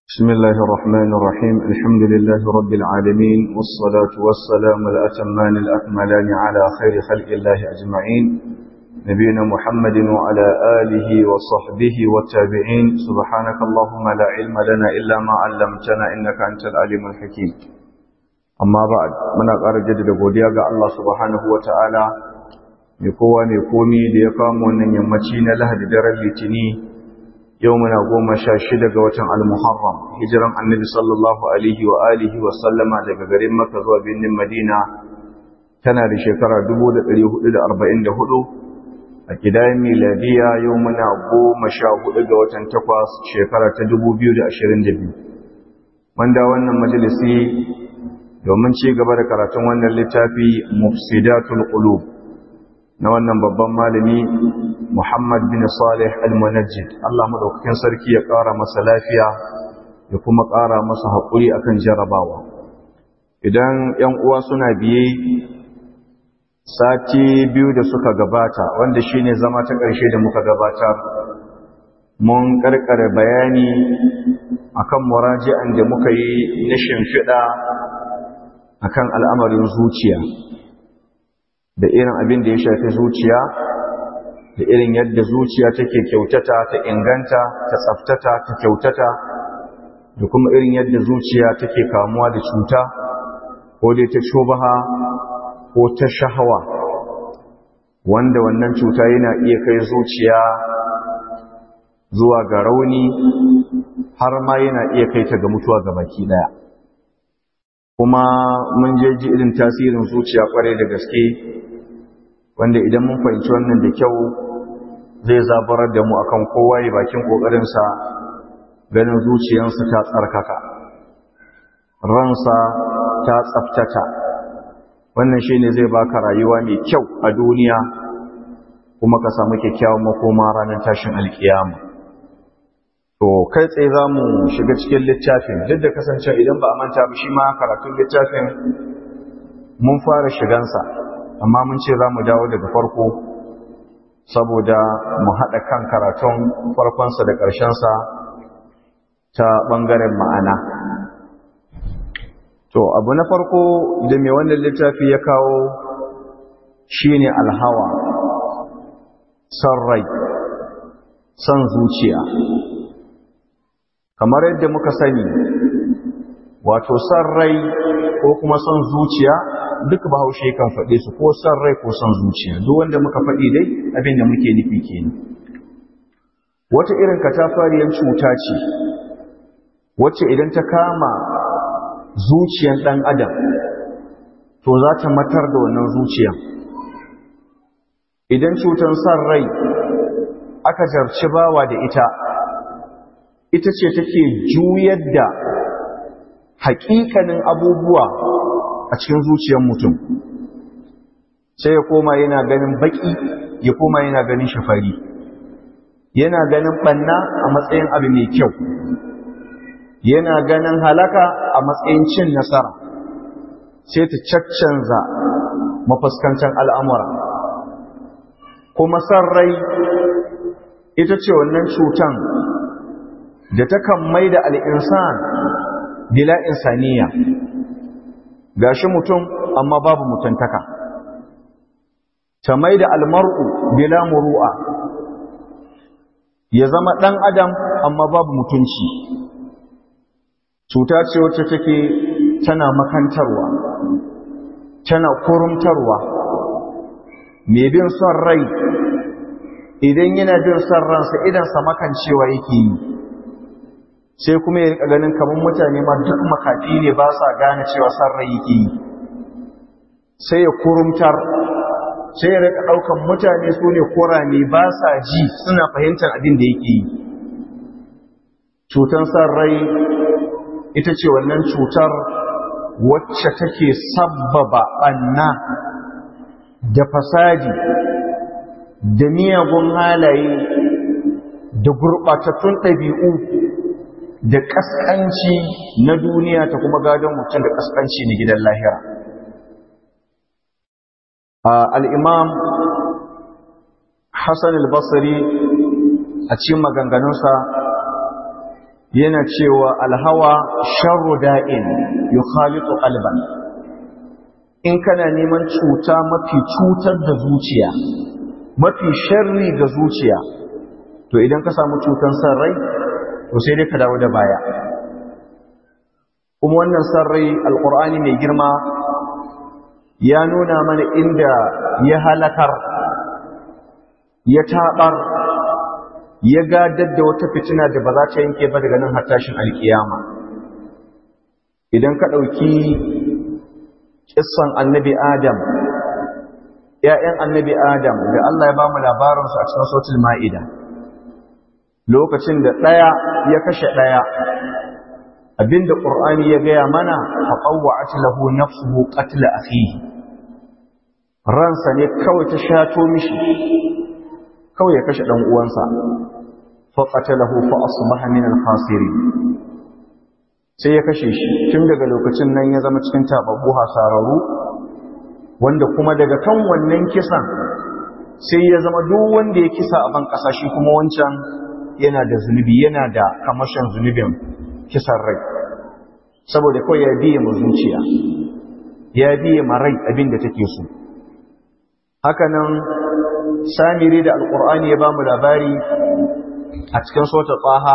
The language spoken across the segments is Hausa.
بسم الله الرحمن الرحيم الحمد لله رب العالمين والصلاة والسلام الأتمان الأكملان على خير خلق الله أجمعين نبينا محمد وعلى آله وصحبه والتابعين سبحانك اللهم لا علم لنا إلا ما علمتنا إنك أنت العليم الحكيم أما بعد من أقار جدد قوديا الله سبحانه وتعالى مكوى مكومي ليقام ونن يمتين لهد در اللتني يومنا قوم شاشد قوة المحرم هجرا النبي صلى الله عليه وآله وسلم daga garin Makka zuwa birnin Madina tana da shekara 1444 a kidayen miladiya yau muna goma sha hudu ga watan takwas shekara ta dubu biyu da ashirin da biyu wanda wannan majalisi domin ci gaba da karatun wannan littafi mufsidatul qulub na wannan babban malami muhammad bin salih al-munajjid allah madaukakin sarki ya ƙara masa lafiya ya kuma ƙara masa haƙuri akan jarabawa idan 'yan uwa suna biye sati biyu da suka gabata wanda shine zama ta ƙarshe da muka gabatar mun ƙarƙare bayani akan muraji'an da muka yi na shimfiɗa akan al'amarin zuciya da irin abin da ya shafi zuciya da irin yadda zuciya take kyautata ta inganta ta tsaftata ta kyautata da kuma irin yadda zuciya take kamuwa da cuta ko dai ta shubaha ko ta shahawa wanda wannan cuta yana iya kai zuciya zuwa ga rauni har ma yana iya kai ta ga mutuwa ga baki daya kuma mun je ji irin tasirin zuciya kwarai da gaske wanda idan mun fahimci wannan da kyau zai zabarar da mu akan kowa ya bakin kokarinsa ganin zuciyarsa ta tsarkaka ransa ta tsaftata wannan shi ne zai baka rayuwa mai kyau a duniya kuma ka samu kyakkyawan makoma ranar tashin alkiyama to kai tsaye za mu shiga cikin littafin duk da kasance idan ba a manta ba shi ma karatun littafin mun fara shigansa amma mun ce za mu dawo daga farko saboda mu haɗa kan karatun farkonsa da ƙarshensa ta ɓangaren ma'ana To, abu na farko da mai wannan littafi ya kawo shi ne alhawa, son rai, son zuciya. Kamar yadda muka sani, wato son rai ko kuma son zuciya duk bahaushe kan faɗe su ko son rai ko son zuciya, duk wanda muka faɗi dai abin da muke nufi kenan. Wata irin katafariyar cuta ce, wacce idan ta kama zuciyan ɗan adam to za ta matar da wannan zuciyan idan cutar san rai aka jarci bawa da ita ita ce take juyar da haƙiƙanin abubuwa a cikin zuciyar mutum sai ya koma yana ganin baƙi ya koma yana ganin shafari yana ganin ɓanna a matsayin abu mai kyau yana ganin halaka a matsayin cin nasara sai ta caccanza mafuskancan al'amura kuma san rai ita ce wannan cutan da takan mai da al'insan bila insaniya ga shi mutum amma babu mutuntaka ta mai da almar'u bila muru'a ya zama ɗan adam amma babu mutunci cuta ce wacce take tana makantarwa tana kurumtarwa mai bin son rai idan yana bin son ransa idansa makancewa yake yi sai kuma ya ganin kamar mutane ma duk makafi ne ba sa gane cewa son rai yake yi sai ya kurumtar sai ya rika ɗaukan mutane su ne kurame ba sa ji suna fahimtar abin da yake yi cutan son rai ita ce wannan cutar wacce take sabbaba ɓanna da fasadi da miyagun halaye da gurɓatattun ɗabi'u da ƙasƙanci na duniya ta kuma gadon mutum da ƙasƙanci na gidan lahira al'imam hassan al-basri a cikin maganganunsa yana cewa alhawa sharru da'in yukhalitu qalban in kana neman cuta mafi cutar da zuciya mafi sharri ga zuciya to idan ka samu cutan san rai to sai dai ka dawo da baya kuma wannan san rai alqur'ani mai girma ya nuna mana inda ya halakar ya tabar ya gadar da wata fitina da ba za ta yanke ba daga nan har tashin alkiyama idan ka ɗauki kissan annabi adam ‘ya'yan annabi adam da Allah ya ba mu labarinsu a cikin sautul ma'ida lokacin da ɗaya ya kashe ɗaya abinda ƙur'ani ya gaya mana haƙawa a lahu nafsuhu ƙatila a ransa ne kawai ta shato mishi kawai ya kashe ɗan uwansa faƙatalahu fa asbaha min al-khasirin sai ya kashe shi tun daga lokacin nan ya zama cikin tababbu hasararru wanda kuma daga kan wannan kisan sai ya zama duk wanda ya kisa a ban ƙasa shi kuma wancan yana da zunubi yana da kamashin zunubin kisan rai saboda kawai ya biye ma zuciya ya biye ma rai abin da take so hakanan samiri da alkur'ani ya ba mu labari a cikin sota tsaha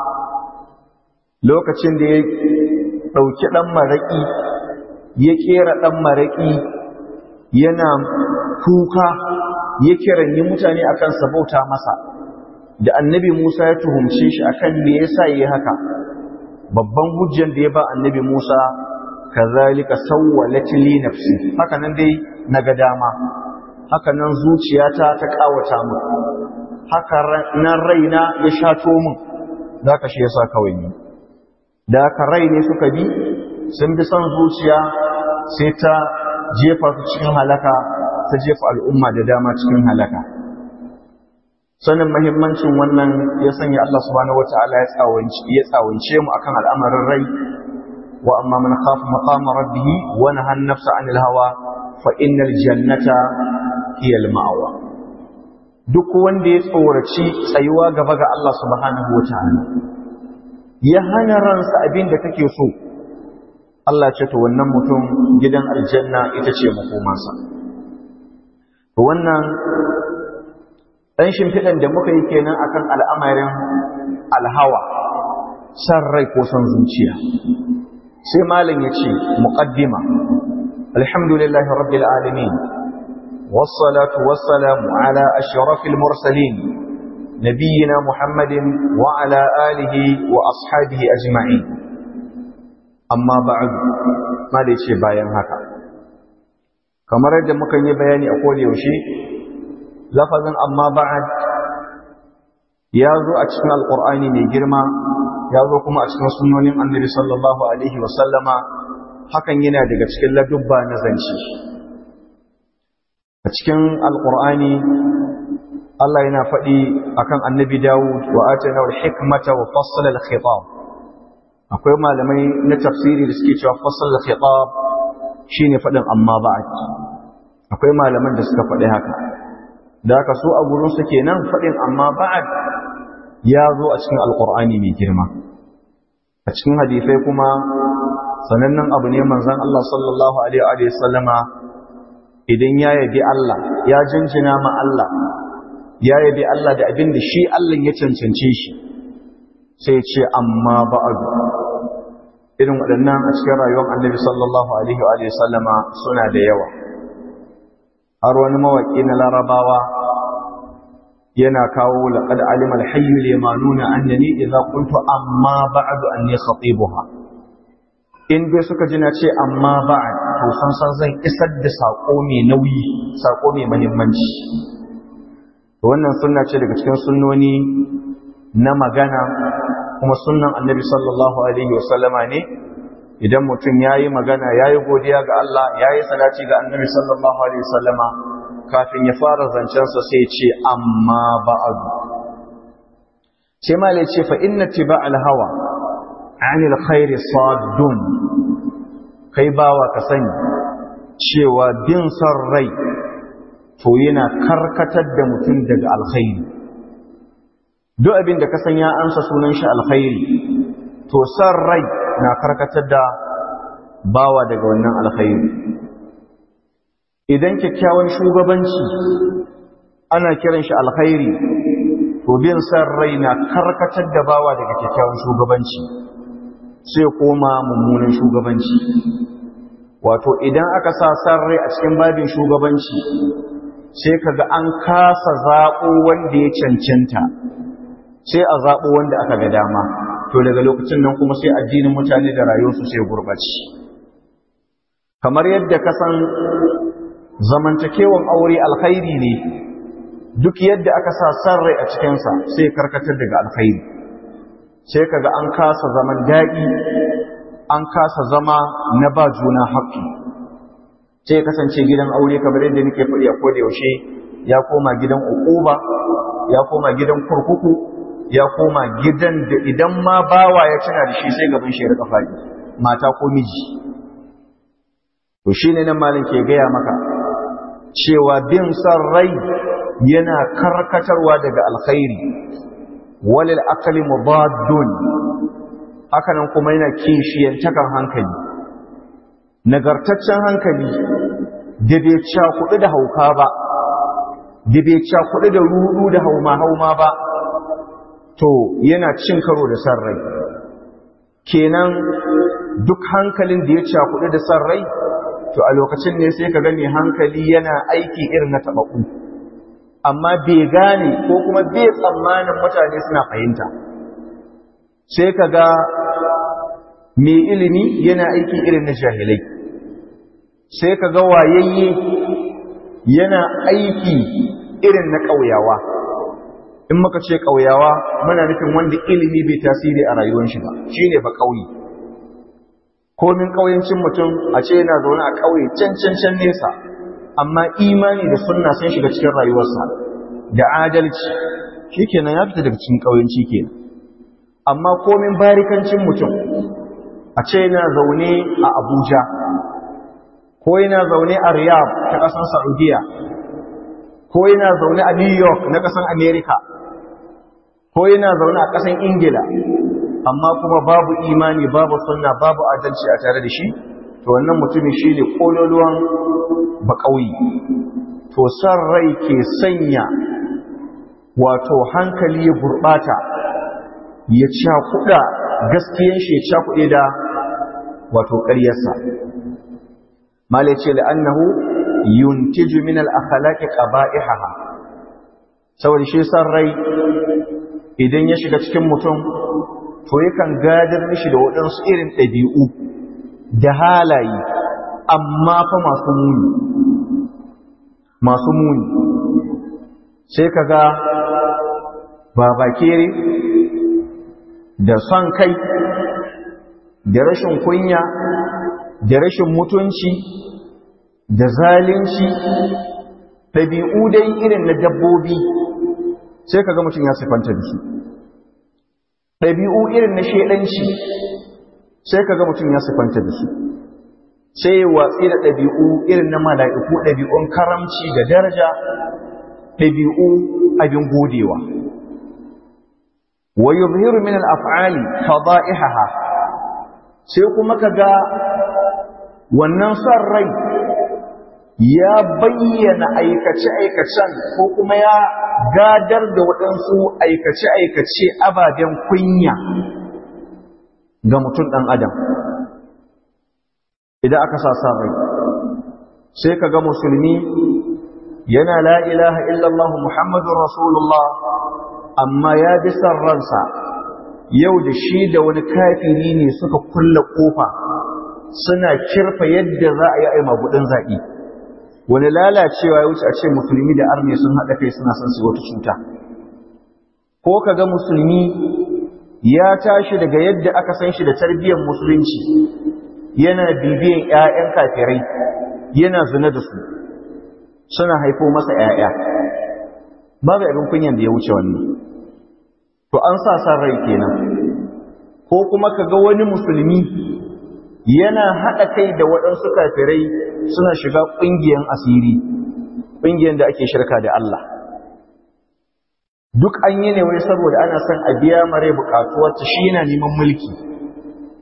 lokacin da ya ɗauki ɗan maraƙi ya ƙera ɗan maraƙi yana kuka ya kiranyi mutane akan sabauta masa da annabi musa ya tuhumce shi akan me yasa yi haka babban hujjan da ya ba annabi musa kazalika sawwalat li nafsi haka nan dai naga dama haka nan zuciyata ta kawata mu haka nan raina ya shato min zaka shi yasa kawai ni da haka rai ne suka bi sun bi son zuciya sai ta jefa su cikin halaka ta jefa al'umma da dama cikin halaka sanin mahimmancin wannan ya sanya Allah subhanahu wataala ya tsawance ya tsawance mu akan al'amarin rai wa amma man khafa maqama rabbih wa naha an-nafsa 'anil hawa fa innal jannata hiya al-ma'wa duk wanda ya tsoraci tsayuwa gaba ga Allah subhanahu wataala ya hana ransa abin da kake so Allah ce to wannan mutum gidan aljanna ita ce makomansa to wannan ɗan shimfiɗan da muka yi kenan akan al'amarin alhawa san rai ko san zuciya sai malam ya ce muƙaddima alhamdulillahi rabbil alamin wassalatu wassalamu ala ashrafil mursalin نبينا محمد وعلى آله وأصحابه أجمعين أما بعد ما ليش bayan haka kamar yadda muka yi bayani a koda yaushe lafazin amma ba'ad ya zo a cikin alqur'ani mai girma ya zo kuma a cikin sunnonin annabi sallallahu alaihi wa sallama hakan yana daga cikin ladubba na zance a cikin alqur'ani Allah yana faɗi akan annabi Dawud wa atana al-hikmata wa fassala al-khitab akwai malamai na tafsiri da suke cewa fassala al-khitab shine faɗin amma ba'd akwai malaman da suka faɗi haka da haka so a gurin su kenan faɗin amma ba'd ya zo a cikin alqur'ani mai girma a cikin hadisai kuma sanannen abu ne manzon Allah sallallahu alaihi wa sallama idan ya yabi Allah ya jinjina ma Allah ya yabi Allah da abin da shi Allah ya cancance shi sai ce amma ba'adu irin waɗannan a cikin rayuwar annabi sallallahu alaihi wa sallama suna da yawa har wani mawaƙi na larabawa yana kawo laqad alima al-hayy limanuna annani idza qultu amma ba'du anni khatibuha in dai suka ji na ce amma ba'd to san san zan isar da sako mai nauyi sako mai muhimmanci wannan sunna ce daga cikin sunnoni na magana kuma sunnan annabi sallallahu alaihi wasallama ne idan mutum ya yi magana ya yi godiya ga Allah ya yi salati ga annabi sallallahu alaihi wasallama kafin ya fara zancensa sai ce amma ba'adu sai ma ce fa inna tiba hawa anil khairi saddun kai bawa ka sani cewa bin son rai to yana karkatar da mutum daga alkhairi duk abin da ka san ya ansa sunan shi alkhairi to san rai na karkatar da bawa daga wannan alkhairi idan kyakkyawan shugabanci ana kiran shi alkhairi to bin san rai na karkatar da bawa daga kyakkyawan shugabanci sai koma mummunan shugabanci wato idan aka sa san rai a cikin babin shugabanci sai kaga an kasa zaɓo wanda ya cancanta sai a zaɓo wanda aka ga dama to daga lokacin nan kuma sai addinin mutane da rayuwarsu sai gurɓaci kamar yadda ka san zamantakewan aure alkhairi ne duk yadda aka sa san rai a cikinsa sai karkatar daga alkhairi sai kaga an kasa zaman daɗi an kasa zama na ba juna haƙƙi sai kasance gidan aure kamar yadda nake faɗi a koda yaushe ya koma gidan uquba ya koma gidan kurkuku ya koma gidan da idan ma bawa ya tuna da shi sai gaban shi ya rika faɗi mata ko miji to shine nan malin ke gaya maka cewa bin san rai yana karkatarwa daga alkhairi walil aqli mubaddun hakanan kuma yana kishiyantakan hankali nagartaccen hankali da bai cakuɗu da hauka ba da bai cakuɗu da rudu da hauma-hauma ba to yana cin karo da san rai kenan duk hankalin da ya cakuɗu da san rai to a lokacin ne sai ka gani hankali yana aiki irin na taɓaɓu amma bai gane ko kuma bai tsammanin mutane suna fahimta sai ka ga mai ilimi yana aiki irin na jahilai sai ka ga wayayye yana aiki irin na ƙauyawa in muka ce ƙauyawa muna nufin wanda ilimi bai tasiri a rayuwar shi ba shine ba ƙauye komin ƙauyancin mutum a ce yana zaune a ƙauye can can can nesa amma imani da sunna sun shiga cikin rayuwarsa da adalci shikenan ya fita daga cikin ƙauyanci kenan amma komin barikancin mutum a ce yana zaune a Abuja ko yana zaune a Riyadh ta ƙasar Saudiya ko yana zaune a New York na ƙasar America ko yana zaune a ƙasar Ingila amma kuma babu imani babu sunna babu adalci a tare da shi to wannan mutumin shine kololuwan bakauyi to san rai ke sanya wato hankali ya gurbata ya cakuda gaskiyan shi ya cakude da wato ƙaryarsa mala ce la'annahu yuntiju min al-akhlaqi qaba'ihaha saboda shi san rai idan ya shiga cikin mutum to yakan gadar mishi da waɗansu irin ɗabi'u da halaye amma fa masu muni masu muni sai ka ga babakere da son kai da rashin kunya da rashin mutunci da zalunci ɗabi'u dai irin na dabbobi sai ka ga mutum ya siffanta da su ɗabi'u irin na shaidanci sai ka ga mutum ya siffanta da su sai watsi da ɗabi'u irin na mala'iku ɗabi'un karamci da daraja ɗabi'u abin godewa wa yuzhiru min al-af'ali fada'ihaha sai kuma kaga wannan son rai ya bayyana aikace-aikacen ko kuma ya gadar da waɗansu aikace-aikace ababen kunya ga mutum ɗan adam idan aka sa son rai sai kaga musulmi yana la ilaha illallah muhammadun rasulullah amma ya bi son ransa yau da shi da wani kafiri ne suka kulla kofa suna kirfa yadda za a yi a magudin zaɓi wani lalacewa ya wuce a ce musulmi da arme sun haɗa kai suna son su wata cuta ko ka ga musulmi ya tashi daga yadda aka san shi da tarbiyyar musulunci yana bibiyan 'ya'yan kafirai yana zina da su suna haifo masa 'ya'ya babu abin kunyan da ya wuce wannan to an sa san rai kenan ko kuma ka ga wani musulmi yana haɗa kai da waɗansu kafirai suna shiga ƙungiyar asiri ƙungiyar da ake shirka da Allah duk an yi ne wai saboda ana son a biya mare buƙatuwarta shi yana neman mulki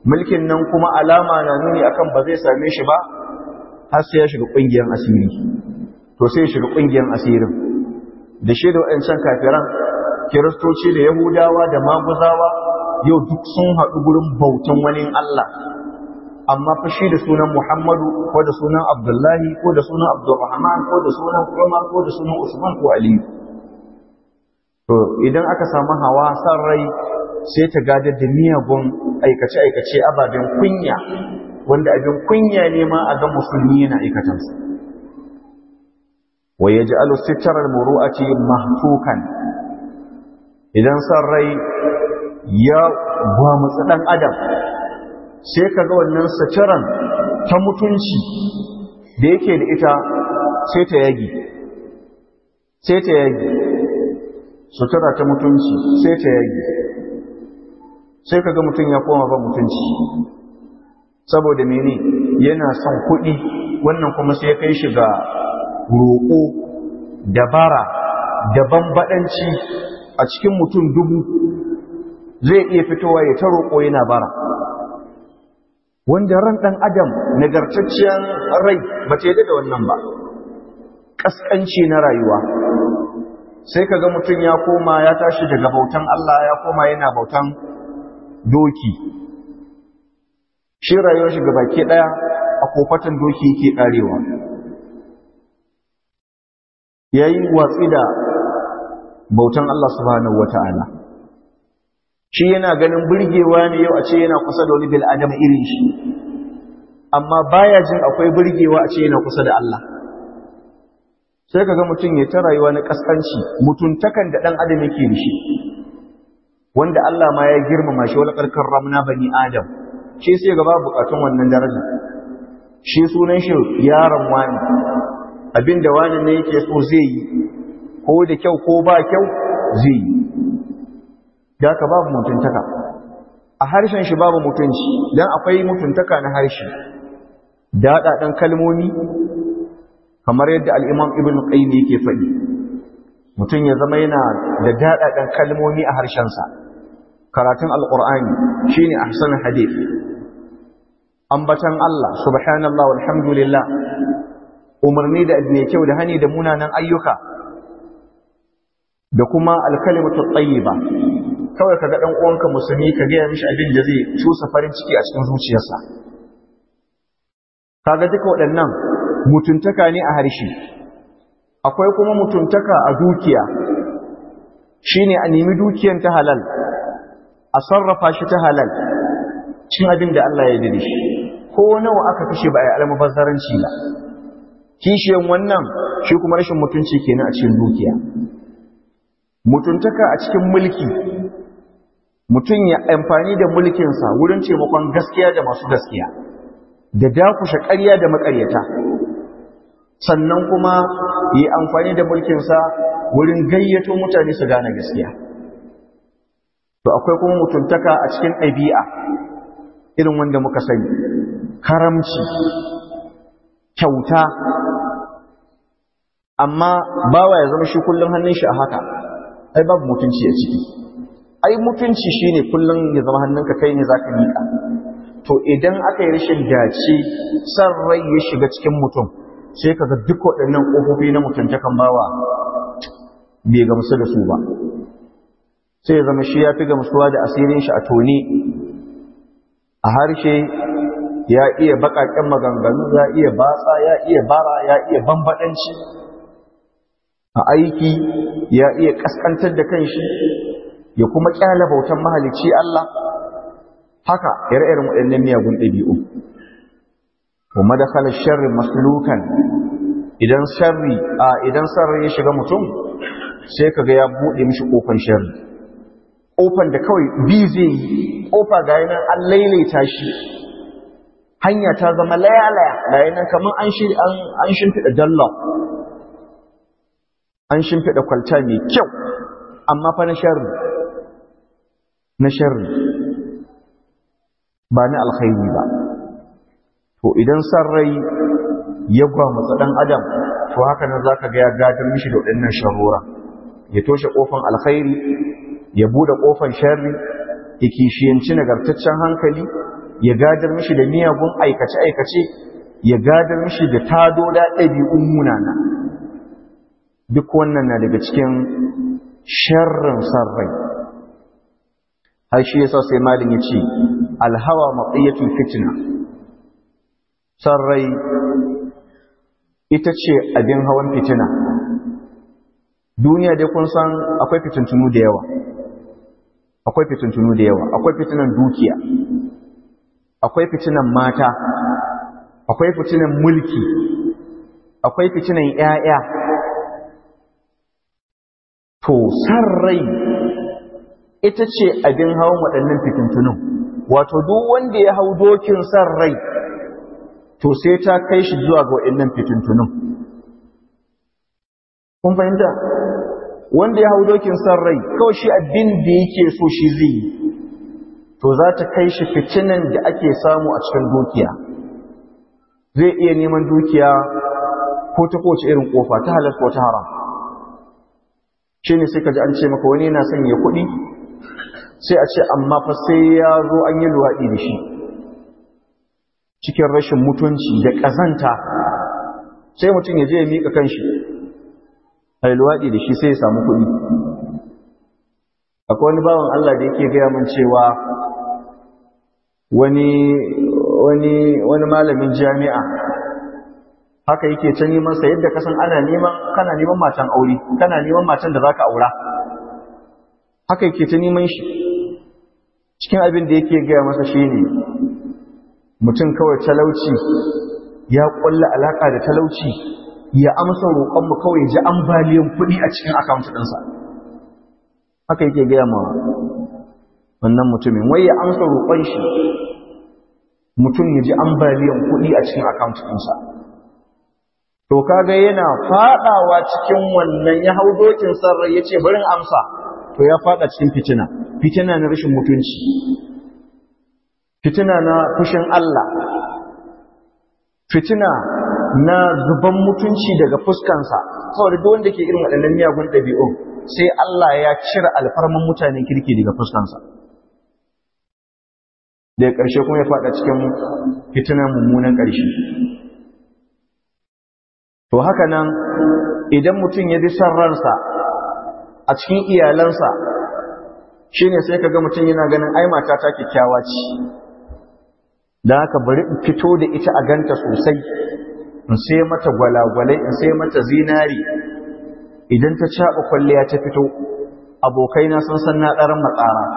mulkin nan kuma alama na nuni akan ba zai same shi ba har sai ya shiga ƙungiyar asiri to sai ya shiga ƙungiyar asirin da shi da waɗancan kafiran kiristoci da yahudawa da maguzawa yau duk sun haɗu gurin bautan wani Allah amma fa shi da sunan Muhammadu ko da sunan Abdullahi ko da sunan Abdulrahman ko da sunan Umar ko da sunan Usman ko Aliyu to idan aka samu hawa san rai sai ta gadar da miyagun aikace-aikace ababen kunya wanda abin kunya ne ma a ga musulmi yana aikatansa wa ya ji alusittarar muru'aci mahtukan idan san rai ya gwamutsi ɗan adam sai ka ga wannan sitiran ta mutunci da yake da ita sai ta yagi sai ta yagi sutura ta mutunci sai ta yagi sai ka ga mutum ya koma ba mutunci saboda mene yana son kuɗi wannan kuma sai kai shi ga roƙo dabara da bambaɗanci a cikin mutum dubu zai iya fitowa ya ta roƙo yana bara wanda ran ɗan adam nagartacciyar rai ba ta da wannan ba ƙasƙanci na rayuwa sai ka ga mutum ya koma ya tashi daga bautan Allah ya koma yana bautan doki shi rayuwar shi baki ɗaya a kofatan doki yake ƙarewa ya yi watsi da bautan Allah subhanahu wata'ala shi yana ganin burgewa ne yau a ce yana kusa da wani bil'adam irin shi amma baya jin akwai burgewa a ce yana kusa da Allah sai ka ga mutum ya ta rayuwa na kaskanci mutuntakan da ɗan adam yake da shi wanda Allah ma ya girmama shi wala karkar ramna bani adam shi sai gaba bukatun wannan daraja shi sunan shi yaron wani abinda wani ne yake so zai yi ko da kyau ko ba kyau zai yi da ka babu mutuntaka a harshen shi babu mutunci dan akwai mutuntaka na harshe daɗaɗen kalmomi kamar yadda al'imam ibn qayyim yake faɗi mutum ya zama yana da daɗaɗen kalmomi a harshensa karatun alƙur'ani shine ahsanul hadith ambatan Allah subhanallah walhamdulillah umarni da mai kyau da hani da munanan ayyuka da kuma alkalimatu tayyiba kawai kaga dan uwanka musulmi ka ga mishi abin da zai cusa farin ciki a cikin zuciyarsa kaga duka waɗannan mutuntaka ne a harshe akwai kuma mutuntaka a dukiya shine a nemi dukiyan ta halal a sarrafa shi ta halal cin abin da Allah ya dade shi ko nawa aka kashe ba a yi almubazzaranci ba kishiyan wannan shi kuma rashin mutunci kenan a cikin dukiya mutuntaka a cikin mulki mutum ya amfani da mulkinsa wurin taimakon gaskiya da masu gaskiya da dakushe ƙarya da maƙaryata sannan kuma yi amfani da mulkinsa wurin gayyato mutane su gane gaskiya to akwai kuma mutuntaka a cikin ɗabi'a irin wanda muka sani karamci kyauta amma bawa ya zama shi kullum hannun shi a haka ai babu mutunci a ciki ai mutunci shine kullum ya zama hannunka kai ne zaka miƙa to idan aka yi rashin dace san rai ya shiga cikin mutum sai kaga duk waɗannan ƙofofi na mutuntakan bawa bai gamsu da su ba sai ya zama shi ya fi gamsuwa da asirin shi a tone a harshe ya iya baƙaƙen maganganu ya iya batsa ya iya bara ya iya bambaɗanci a aiki ya iya ƙasƙantar da kanshi ya kuma ƙyala bautan mahalicci Allah haka ire-iren waɗannan miyagun ɗabi'u kuma da kala sharri maslukan idan sharri a idan sarri ya shiga mutum sai kaga ya buɗe mishi ƙofan sharri ƙofan da kawai bi zai yi ƙofa ga yanan an lailaita shi hanya ta zama layalaya ga yanan kamar an an shimfiɗa dallon an shimfiɗa kwalta mai kyau amma fa na sharri na sharri ba na alkhairi ba to idan san rai ya gwamutsa ɗan adam to haka nan zaka ga ya gadar mishi da waɗannan sharura ya toshe ƙofan alkhairi ya buɗe ƙofan sharri ya kishiyanci nagartaccen hankali ya gadar mishi da miyagun aikace-aikace ya gadar mishi da tadoda ɗabi'un munana duk wannan na daga cikin sharrin sarrai har shi yasa sai malin ya ce alhawa matsayyatul fitina sarrai ita ce abin hawan fitina duniya dai kun san akwai fitintunu da yawa akwai fitintunu da yawa akwai fitinan dukiya akwai fitinan mata akwai fitinan mulki akwai fitinan ƴaƴa to san rai ita ce abin hawan waɗannan fitintunun wato duk wanda ya hau dokin san rai to sai ta kai shi zuwa ga waɗannan fitintunun kun fahimta wanda ya hau dokin san rai kawai shi abin da yake so shi zai yi to za ta kai shi fitinan da ake samu a cikin dukiya zai iya neman dukiya ko ta kowace irin kofa ta halar ko ta haram shi ne sai ka ji an ce maka wani yana son ya kuɗi sai a ce amma fa sai ya zo an yi luwaɗi da shi cikin rashin mutunci da ƙazanta sai mutum ya je ya miƙa kanshi a yi luwaɗi da shi sai ya samu kuɗi akwai wani bawan Allah da yake gaya min cewa wani wani wani malamin jami'a haka yake ta neman sa yadda kasan ana neman kana neman matan aure kana neman matan da zaka aura haka yake ta neman shi cikin abin da yake gaya masa shine mutum kawai talauci ya kulla alaka da talauci ya amsa roƙon mu kawai ji ambaliyan kuɗi a cikin account ɗinsa haka yake gaya ma wannan mutumin wai ya amsa roƙon shi mutum ya ji ambaliyan kuɗi a cikin account ɗinsa to kaga yana faɗawa cikin wannan ya hau dokin sarrai ya ce barin amsa to ya faɗa cikin fitina fitina na rashin mutunci fitina na fushin Allah fitina na zuban mutunci daga fuskansa saboda duk wanda ke irin waɗannan miyagun ɗabi'un sai Allah ya cire alfarman mutanen kirki daga fuskansa daga ƙarshe kuma ya faɗa cikin fitinan mummunan ƙarshe to haka nan idan mutum ya bi son ransa a cikin iyalansa shine sai ka ga mutum yana ganin ai matata kyakkyawa ce da haka bari in fito da ita a ganta sosai in sai mata gwalagwalai in sai mata zinari idan ta caɓa kwalliya ta fito abokaina sun san na ɗaran matsara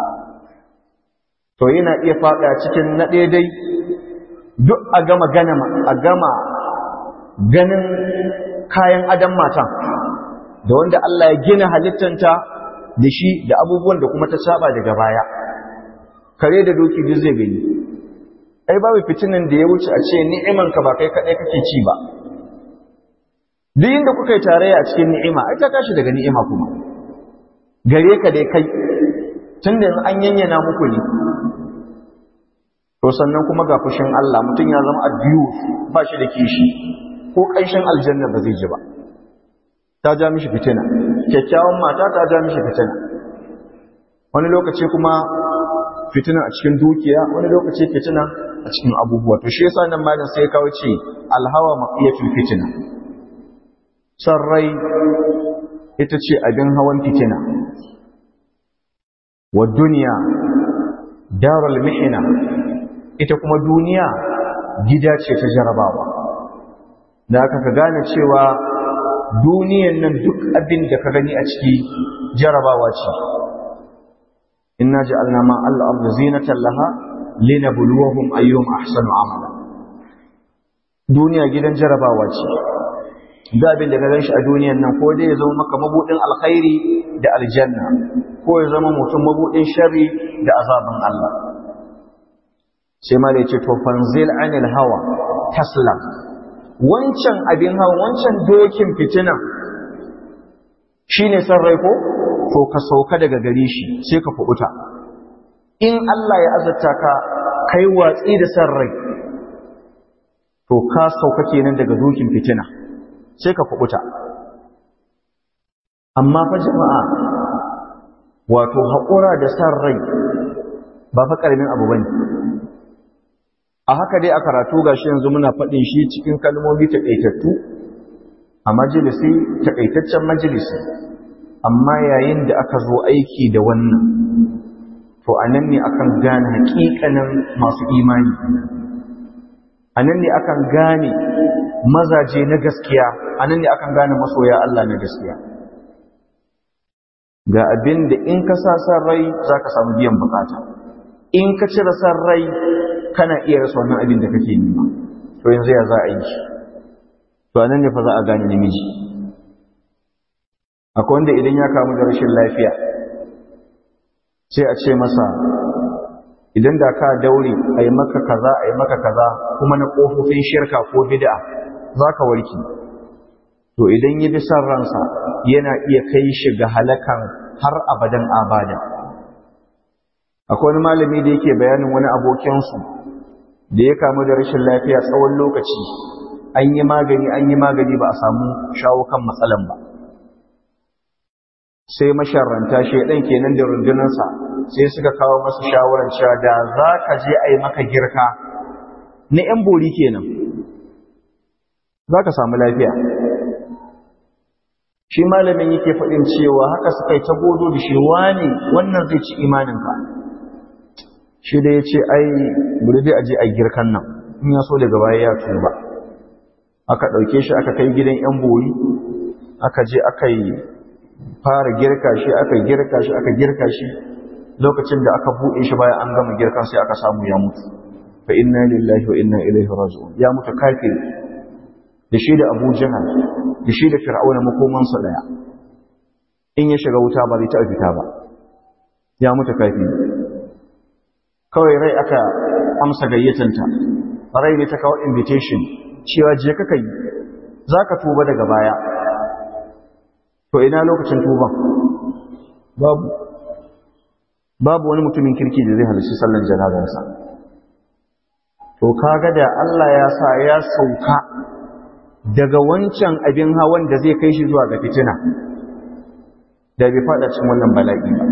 to yana iya faɗa cikin na daidai duk a gama gana a gama ganin kayan adam matan da wanda Allah ya gina halittanta da shi da abubuwan da kuma ta saba daga baya kare da doki duk zai gani ai babu fitinin da ya wuce a ce ni'imanka ba kai kaɗai kake ci ba duk inda kuka yi tarayya a cikin ni'ima ai ta tashi daga ni'ima kuma gare ka dai kai tun da an yanyana muku ne to sannan kuma ga fushin Allah mutum ya zama addiyu ba shi da kishi ko ƙanshin aljanna ba zai ji ba ta ja mishi fitina kyakkyawan mata ta ja mishi fitina wani lokaci kuma fitina a cikin dukiya wani lokaci fitina a cikin abubuwa to shi yasa nan malin sai kawo ce alhawa maqiyatul fitina sarrai ita ce abin hawan fitina wa duniya darul mihna ita kuma duniya gida ce ta jarabawa da aka ka gane cewa duniyan nan duk abin da ka gani a ciki jarabawa ce inna ja'alna ma al-ard zinatan laha linabluwahum ayyuhum ahsanu amala duniya gidan jarabawa ce da abin da ka gan shi a duniyan nan ko dai ya zama maka mabudin alkhairi da aljanna ko ya zama mutum mabudin sharri da azabin Allah sai ma da ya ce to fanzil anil hawa taslam wancan abin hawa wancan dokin fitinan shine san rai ko to ka sauka daga gare shi sai ka fubuta in Allah ya azurta ka kai watsi da san rai to ka sauka kenan daga dokin fitina sai ka fubuta amma fa jama'a wato haƙura da san rai ba fa ƙaramin abu bane a haka dai a karatu gashi yanzu muna faɗin shi cikin kalmomi taƙaitattu a majalisi taƙaitaccen majalisi amma yayin da aka zo aiki da wannan to a nan ne akan gane haƙiƙanin masu imani a nan ne akan gane mazaje na gaskiya a nan ne akan gane masoya Allah na gaskiya ga abin da in ka sa san rai za ka samu biyan bukata in ka cire san rai kana iya rasa wannan abin da kake nema to yanzu ya za a yi to a nan ne fa za a gane namiji akwai wanda idan ya kamu da rashin lafiya sai a ce masa idan da ka daure a yi maka kaza a yi maka kaza kuma na ƙofofin shirka ko bid'a za ka warki to idan ya bi son ransa yana iya kai shi ga halakan har abadan abada akwai wani malami da yake bayanin wani abokinsu da ya kamu da rashin lafiya tsawon lokaci an yi magani an yi magani ba a samu shawo kan matsalan ba sai masharranta shaidan kenan da rundunarsa sai suka kawo masa shawarar cewa da za ka je a yi maka girka na 'yan bori kenan za ka samu lafiya shi malamin yake faɗin cewa haka suka yi ta godo da shi wane wannan zai ci imaninka shi da ya ce ai buri dai a je a girkan nan in ya so daga baya ya tuba aka ɗauke shi aka kai gidan 'yan bori aka je aka yi fara girka shi aka girka shi aka girka shi lokacin da aka buɗe shi bayan an gama girkan sai aka samu ya mutu fa inna lillahi wa inna ilaihi raji'un ya mutu kafiri da shi da Abu Jahal da shi da Fir'auna makoman sa daya in ya shiga wuta ba zai ta fita ba ya mutu kafiri kawai rai aka amsa gayyatanta rai ne ta kawo invitation cewa je ka kai zaka tuba daga baya to ina lokacin tuban babu babu wani mutumin kirki da zai halarci sallan janazarsa to kaga da Allah ya sa ya sauka daga wancan abin hawan da zai kai shi zuwa ga fitina da bai fada cikin wannan bala'i ba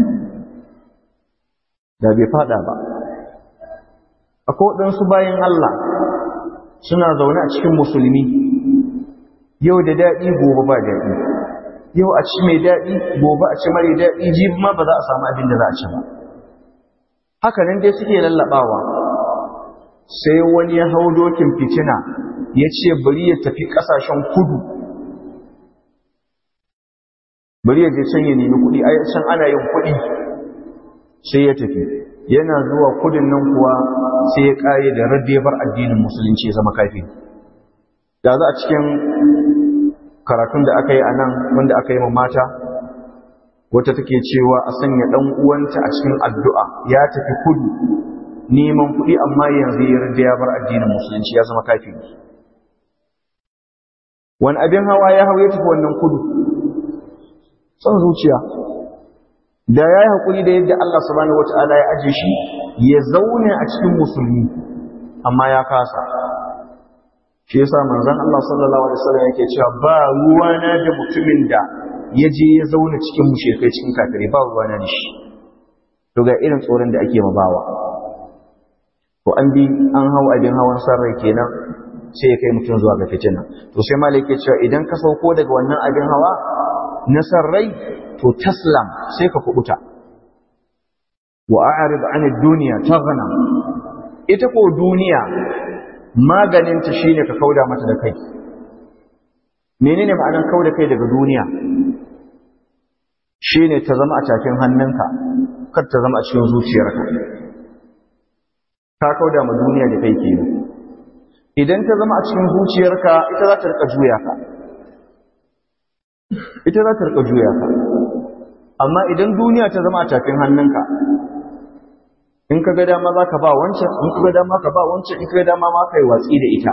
da bai fada ba akwai waɗansu bayan Allah suna zaune a cikin musulmi yau da daɗi gobe ba daɗi yau a ci mai daɗi gobe a ci mara daɗi jibi ma ba za a samu abin da za a ci ba haka nan dai suke lallaɓawa sai wani ya hau dokin fitina ya ce bari ya tafi ƙasashen kudu bari ya je can ya nemi kuɗi a can ana yin kuɗi sai ya tafi yana zuwa kudin nan kuwa sai ya ƙare da raddebar addinin musulunci ya zama kafi da za a cikin karatun da aka yi a nan wanda aka yi ma mata wata take cewa a sanya ɗan uwanta a cikin addu'a ya tafi kudu neman kuɗi amma yanzu ya rida ya bar addinin musulunci ya zama kafi wani abin hawa ya hau ya tafi wannan kudu son zuciya da ya yi haƙuri da yadda Allah subhanahu wata'ala ya aje shi ya zaune a cikin musulmi amma ya kasa shi yasa manzon Allah sallallahu alaihi wasallam yake cewa ba ruwana da mutumin da ya je ya zauna cikin mushrikai cikin kafirai ba ruwana da shi to ga irin tsoron da ake mabawa to an bi an hau abin hawan sarrai kenan sai ya kai mutum zuwa ga fitina to sai malai yake cewa idan ka sauko daga wannan abin hawa na sarrai to taslam sai ka kubuta wa a'rid 'an ad-dunya taghna ita ko duniya maganin ta shine ka kauda mata da kai menene ma'anar kauda kai daga duniya shine ta zama a takin hannunka kar ta zama a cikin zuciyarka ka kauda ma duniya da kai kenan idan ta zama a cikin zuciyarka ita za ta rika juya ka ita za ta rika juya ka amma idan duniya ta zama a tafin hannunka in ka ga dama za ka ba wancan in ka ga dama ka ba wancan in ka ga dama ma kai watsi da ita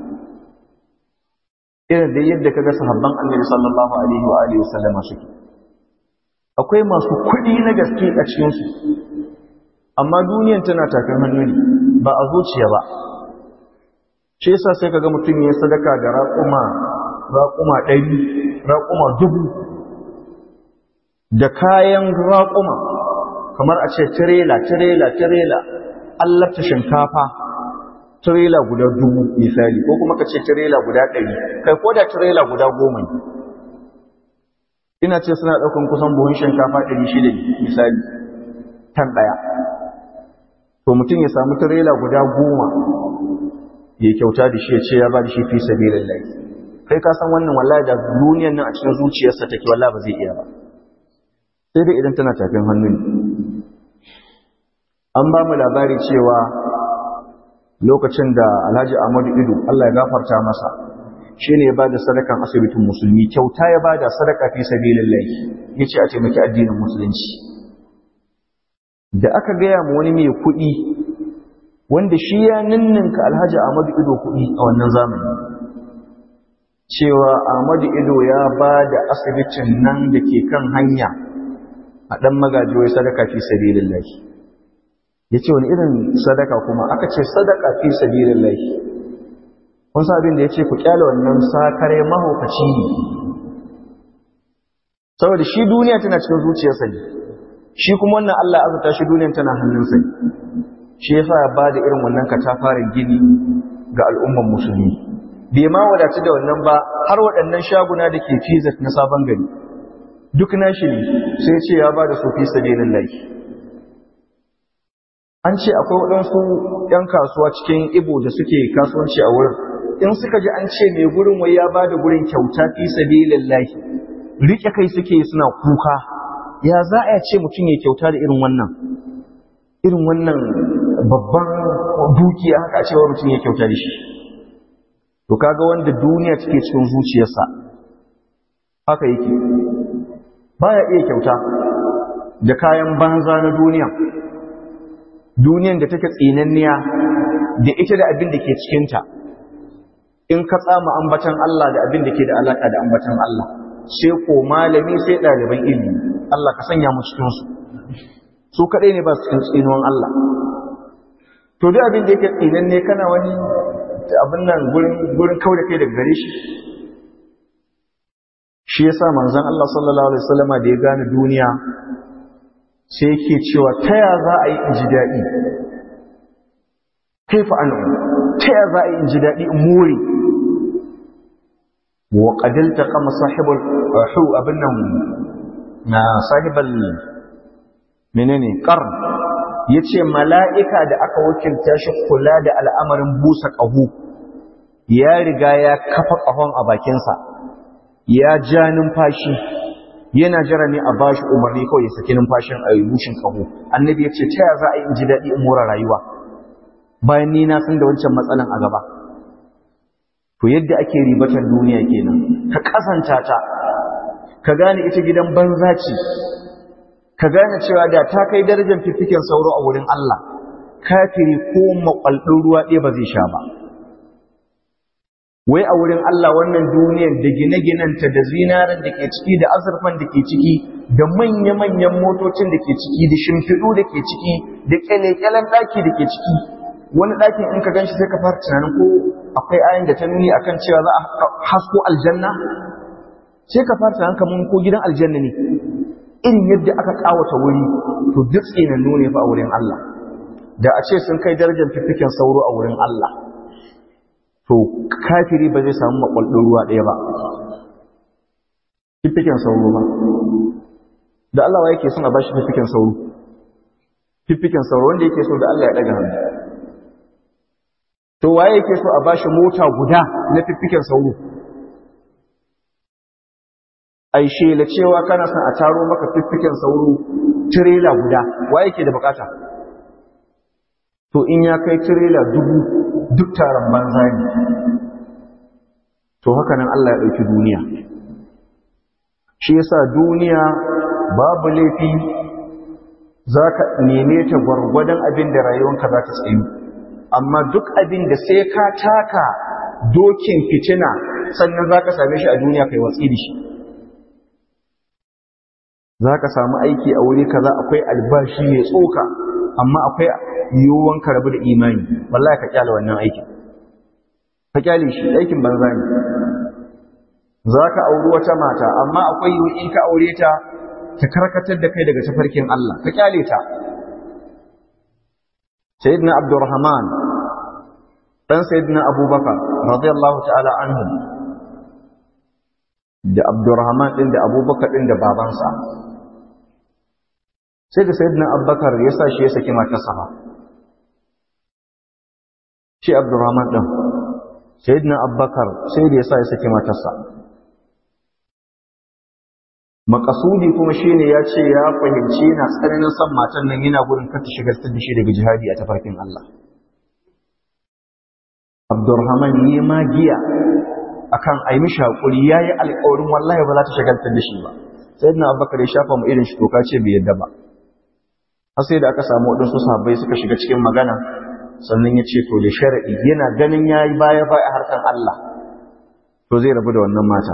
irin da yadda ka ga sahabban annabi sallallahu alaihi wa alihi wasallam suke akwai masu kuɗi na gaske a cikin su amma duniyan tana tafin hannu ne ba a zuciya ba shi yasa sai kaga mutum ya sadaka da raƙuma raƙuma ɗari raƙuma dubu da kayan raƙuma kamar a ce tirela tirela tirela allafta shinkafa tirela guda dubu misali ko kuma ka ce tirela guda ɗari kai ko da tirela guda goma ne ina ce suna ɗaukan kusan buhun shinkafa ɗari shida misali tan ɗaya to mutum ya samu tirela guda goma ya kyauta da shi ya ce ya ba da shi fi sabilin lai kai ka san wannan wallahi da duniyan nan a cikin zuciyarsa take wallahi ba zai iya ba sai dai idan tana tafin hannu ne an ba mu labari cewa lokacin da alhaji ahmadu ido allah ya gafarta masa shi ne ya ba da sadakan asibitin musulmi kyauta ya ba da sadaka fi sabilin lai ya ce a taimaki addinin musulunci da aka gaya ma wani mai kuɗi wanda shi ya ninninka alhaji ahmadu ido kuɗi a wannan zamani cewa ahmadu ido ya ba da asibitin nan da ke kan hanya a ɗan magajiyoyi sadaka fi sabilin lai ya ce wani irin sadaka kuma aka ce sadaka fi sabilin lai kun sa abin da ya ce ku kyale wannan sakare mahaukaci ne saboda shi duniya tana cikin zuciyarsa ne shi kuma wannan Allah azuta shi duniyan tana hannunsa ne shi yasa ya ba da irin wannan katafarin gini ga al'umman musulmi bai ma wadatu da wannan ba har waɗannan shaguna da ke fizat na sabon gari duk nashi ne sai ce ya ba da su fi sabilin lai an ce akwai waɗansu ‘yan kasuwa cikin ibo da suke kasuwanci a wurin in suka ji an ce mai gurin wai ya ba da gurin kyauta fi sabilin lai riƙe kai suke suna kuka ya za a ce mutum ya kyauta da irin wannan irin wannan babban dukiya haka a cewa mutum ya kyauta da shi to kaga wanda duniya take cikin zuciyarsa haka yake baya iya kyauta da kayan banza na duniya duniyan da take tsinanniya da ita da abin da ke cikinta in ka tsama ambatan Allah da abin da ke da alaka da ambatan Allah sai ko malami sai ɗaliban ilimi Allah ka sanya mu cikin su su kaɗai ne ba su cikin tsinuwan Allah to duk abin da yake tsinanne kana wani abin nan gurin gurin kauda kai daga gare shi shi yasa manzon Allah sallallahu alaihi wasallama da ya gane duniya sai yake cewa ta ya za a yi in ji daɗi kaifa an ta ya za a yi in ji daɗi in more wa qadalta qama sahibul hu abin nan na sahibal menene qarn yace mala'ika da aka wakilta shi kula da al'amarin busa ƙaho ya riga ya kafa ƙahon a bakinsa ya ja numfashi yana jira ne a bashi umarni kawai ya saki numfashin a bushin ƙaho annabi ya ce ta ya za a yi in ji daɗi in mora rayuwa bayan ni na san da wancan matsalan a gaba to yadda ake ribatar duniya kenan ka kasanta ta ka gane ita gidan banza ce ka gane cewa da ta kai darajar fiffiken sauro a wurin Allah kafiri ko makwaldin ruwa ɗaya ba zai sha ba wai a wurin Allah wannan duniyar da gine-ginenta da zinaran da ke ciki da azurfan da ke ciki da manya-manyan motocin da ke ciki da shimfiɗu da ke ciki da kyale-kyalen ɗaki da ke ciki wani ɗakin in ka ganshi sai ka fara tunanin ko akwai ayin da ta nuni akan cewa za a hasko aljanna sai ka fara tunanin kamar ko gidan aljanna ne irin yadda aka kawata wuri to duk tsinannu ne fa a wurin Allah da a ce sun kai darajar fiffiken sauro a wurin Allah to kafiri ba zai samu makwaldin ruwa ɗaya ba fiffiken sauro ba da Allah wa yake son a bashi fiffiken sauro fiffiken sauro wanda yake so da Allah ya ɗaga hannu to waye yake so a bashi mota guda na fiffiken sauro ai shela cewa kana son a taro maka fiffiken sauro tirela guda wa yake da bukata to in ya kai tirela dubu duk taron banza ne to haka nan Allah ya ɗauki duniya shi yasa duniya babu laifi za ka neme ta gwargwadon abin da rayuwanka za ta tsayu amma duk abin da sai ka taka dokin fitina sannan za ka same shi a duniya kai watsi da shi za ka samu aiki a wuri kaza akwai albashi mai tsoka amma akwai yiwuwan ka rabu da imani wallahi ka kyale wannan aikin ka kyale shi aikin banza ne za ka auri wata mata amma akwai yiwu in ka aure ta ta karkatar da kai daga tafarkin Allah ka kyale ta sayyidina abdurrahman dan sayyidina abubakar radiyallahu ta'ala anhu da abdurrahman din da abubakar din da babansa sai da sayyidina abubakar ya sa shi ya saki matarsa ba shi abdurrahman din sayyidina abubakar sai da ya sa ya saki matarsa makasudi kuma shine ya ce ya fahimci yana tsananin son matan nan yana gudun kar ta shigar da shi daga jihadi a tafarkin Allah Abdurrahman yi magiya akan ai mishi hakuri yayi alƙawarin wallahi ba za ta shagaltar da shi ba sayyidina Abubakar ya shafa mu irin shi toka ce bai yadda ba har sai da aka samu wadansu sahabbai suka shiga cikin magana sannan ya ce to da sharadi yana ganin yayi baya baya harkan Allah to zai rabu da wannan mata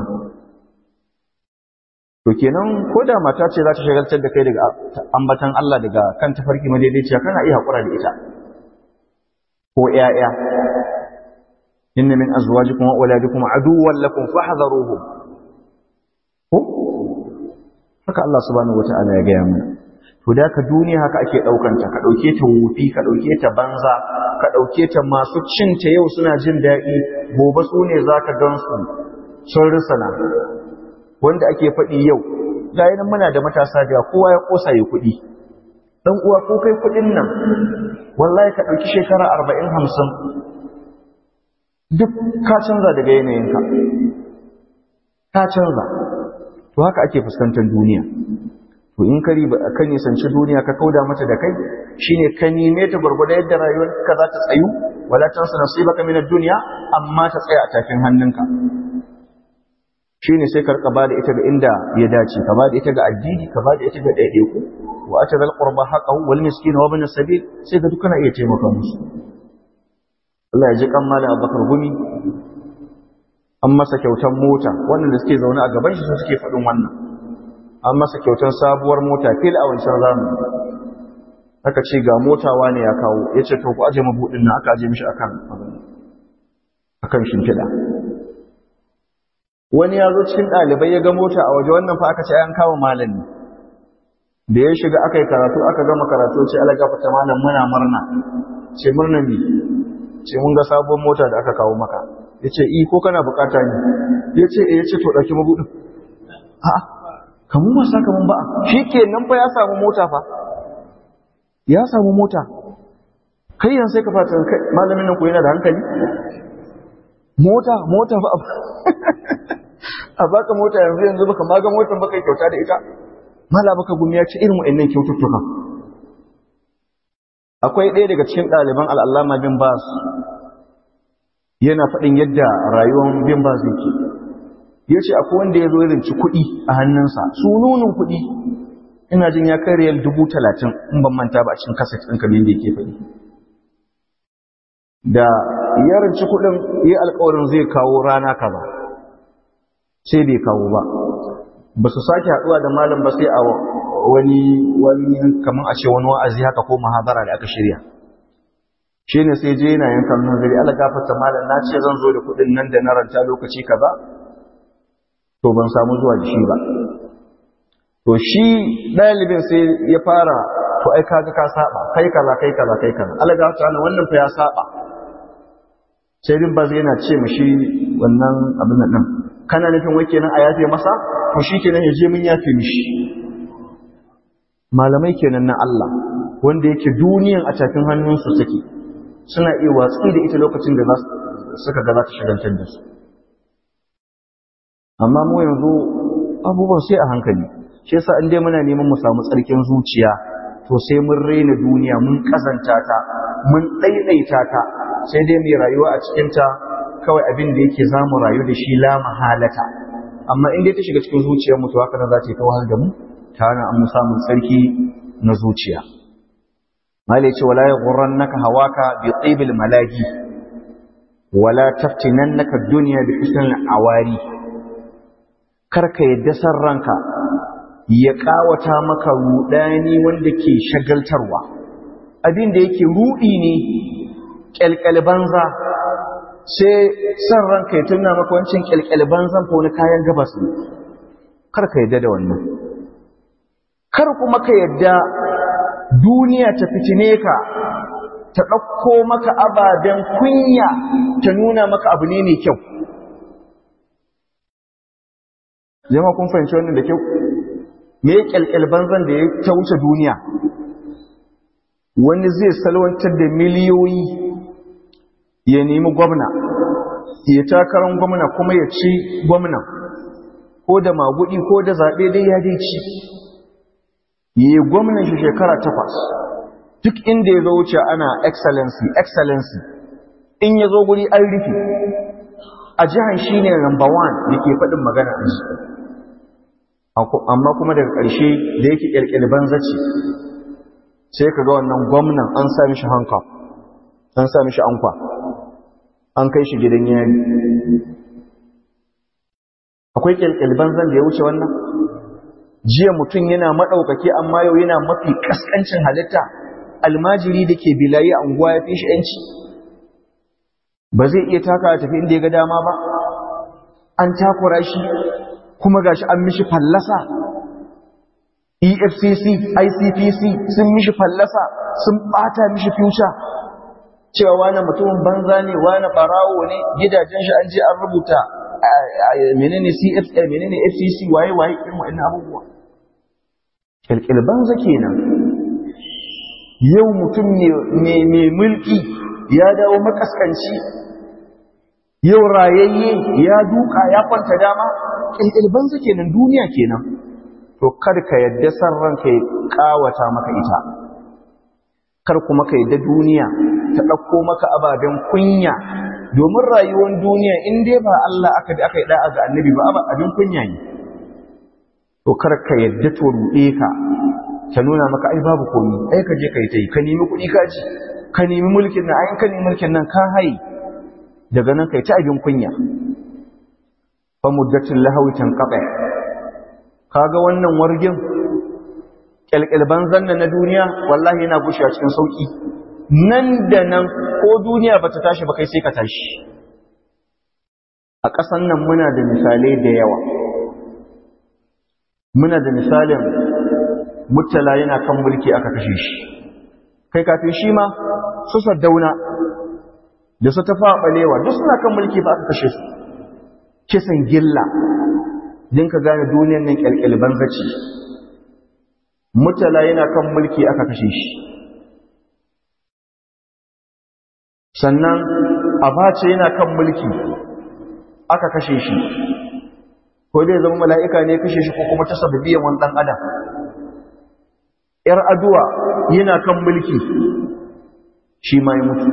to kenan ko da mata ce za ta shagaltar da kai daga ambatan Allah daga kan tafarki madaidaiciya kana iya haƙura da ita ko ƴaƴa inna min azwajikum wa auladikum aduwwan lakum fahdharuhum ko haka Allah subhanahu wataala ya gaya mana to da ka duniya haka ake daukan ta ka dauke ta wufi ka dauke ta banza ka dauke ta masu cinta yau suna jin daɗi gobe su ne zaka gansu sun risana wanda ake faɗi yau ga nan muna da matasa da kowa ya kosa ya kuɗi dan uwa ko kai kuɗin nan wallahi ka ɗauki shekara arba'in hamsin duk ka canza daga yanayinka ka canza to haka ake fuskantar duniya to in ka riba ka nisanci duniya ka kauda mata da kai shine ka nime ta gurgurda yadda rayuwarka za ta tsayu wala tansa nasibaka min ad-dunya amma ta tsaya a tafin hannunka shine sai karka ba da ita ga inda ya dace ka ba da ita ga addini ka ba da ita ga ɗaiɗaiku wa ata zal qurba haqqahu wal miskin wa ibn sabil sai ga dukkan iya taimaka musu Allah ya ji kan malam Abubakar Gumi an masa kyautar mota wannan da suke zaune a gaban shi suke faɗin wannan an masa kyautar sabuwar mota fil a wancan zamani aka ce ga mota wani ya kawo ya ce to ku aje mabuɗin nan aka aje mishi akan akan shimfiɗa wani ya zo cikin ɗalibai ya ga mota a waje wannan fa aka ce an kawo malami da ya shiga aka yi karatu aka gama karatu ce ala gafata malam muna murna ce murna ne ce mun ga sabon mota da aka kawo maka ya ce i ko kana bukata ne ya ce ya ce to ɗauki mabuɗin a kamun wasa kamun ba shi ke nan fa ya samu mota fa ya samu mota kai yan sai ka fata kai malamin nan ko yana da hankali mota mota ba a baka mota yanzu yanzu baka maga motar baka kyauta da ita mala baka gumi ya ci irin wa'annan kyaututtuka akwai ɗaya daga cikin ɗaliban al'allama bin bas yana faɗin yadda rayuwar bin bas yake ya ce akwai wanda ya zo ya rinci kuɗi a hannunsa sununin kuɗi ina jin ya kai riyal dubu talatin in ban manta ba a cikin kaset ɗin kamar yadda yake faɗi da ya rinci kuɗin ya alkawarin zai kawo rana kaza sai bai kawo ba ba su sake haɗuwa da malam ba sai a wani wani kamar a ce wani wa'azi haka ko muhabara da aka shirya shi ne sai je yana yankan nazari ala gafarta malam na ce zan zo da kuɗin nan da na ranta lokaci kaza to ban samu zuwa da shi ba to shi ɗalibin sai ya fara to ai kaga ka saba kai kaza kai kaza kai kaza ala gafarta wannan fa ya saba sai din ba zai yana ce mishi wannan abin nan kana nufin wai kenan a yafe masa to shi kenan ya je mun yafe mishi malamai kenan na Allah wanda yake duniyan a tafin hannunsu take suna iya watsi da ita lokacin da suka ga za ta shagaltar da su amma mu yanzu abubuwan sai a hankali shi yasa in dai muna neman mu samu tsarkin zuciya to sai mun raina duniya mun kazanta ta mun ɗaiɗaita ta sai dai mai rayuwa a cikinta kawai abin da yake za mu rayu da shi la mahalata amma in dai ta shiga cikin zuciyar mu to haka nan za ta yi ta wahal da mu ta hana an mu samun tsarki na zuciya malai ce wala yaghurrannaka hawaka bi tibil malagi wala taftinannaka dunya bi husnil awari karka yadda san ranka ya kawata maka rudani wanda ke shagaltarwa abin da yake rudi ne kyalkyal banza sai san ranka ya tunna maka wancin kyalkyal banzan ko na kayan gabas ne kar ka yadda da wannan kar kuma ka yadda duniya ta fitine ka ta ɗauko maka ababen kunya ta nuna maka abu ne mai kyau jama kun fahimci wannan da kyau me ya kyalkyal banzan da ya ta wuce duniya wani zai salwantar da miliyoyi ya nemi gwamna ya takarar gwamna kuma ya ci gwamna ko da magudi ko da zaɓe dai ya dai ci yi gwamnan shi shekara takwas duk inda ya zo wuce ana excellency excellency in ya zo guri an rufe a jihar shi ne number one da ke faɗin magana a ji amma kuma daga ƙarshe da yake ƙirƙiri banzace sai ka ga wannan gwamnan an sa mishi hanka an sa mishi ankwa an kai shi gidan yari akwai ƙirƙiri banzan da ya wuce wannan jiya mutum yana maɗaukaki amma yau yana mafi ƙasƙancin halitta almajiri da ke bilayi a unguwa ya fi shi ‘yanci ba zai iya taka tafi inda ya ga dama ba an takura shi kuma gashi an mishi fallasa efcc icpc sun mishi fallasa sun ɓata mishi future cewa wani mutumin banza ne wani ɓarawo ne gidajen shi an je an rubuta menene cfa menene fcc waye waye irin wa'annan abubuwa ƙirƙir banza kenan yau mutum mai mulki ya dawo makaskanci yau rayayye ya duka ya kwanta dama ƙirƙir banza kenan duniya kenan to kar ka yadda san ranka ya kawata maka ita kar kuma ka yadda duniya ta ɗauko maka ababen kunya domin rayuwar duniya in dai ba Allah aka bi aka yi da'a ga annabi ba abin kunya ne to kar ka yadda to ruɗe ka ta nuna maka ai babu komi ai ka je ka yi ta yi ka nemi kuɗi ka ji ka nemi mulkin nan ai ka nemi mulkin nan ka haye daga nan kai ta abin kunya fa muddatin lahawi tanqata kaga wannan wargin kyalkyalban zanna na duniya wallahi yana gushewa cikin sauki nan da nan ko duniya bata tashi ba kai sai ka tashi a ƙasan nan muna da misalai da yawa muna da misalin mutala yana kan mulki aka kashe shi kai kafin shi ma su saddauna da su tafa balewa duk suna kan mulki ba aka kashe su kisan gilla din ka gane duniyar nan kyalkyalban zaci mutala yana kan mulki aka kashe shi sannan abace yana kan mulki aka kashe shi ko dai zama mala'ika ne kashe shi ko kuma ta sababiyan wani ɗan adam ‘yar aduwa yana kan mulki shi ma ya mutu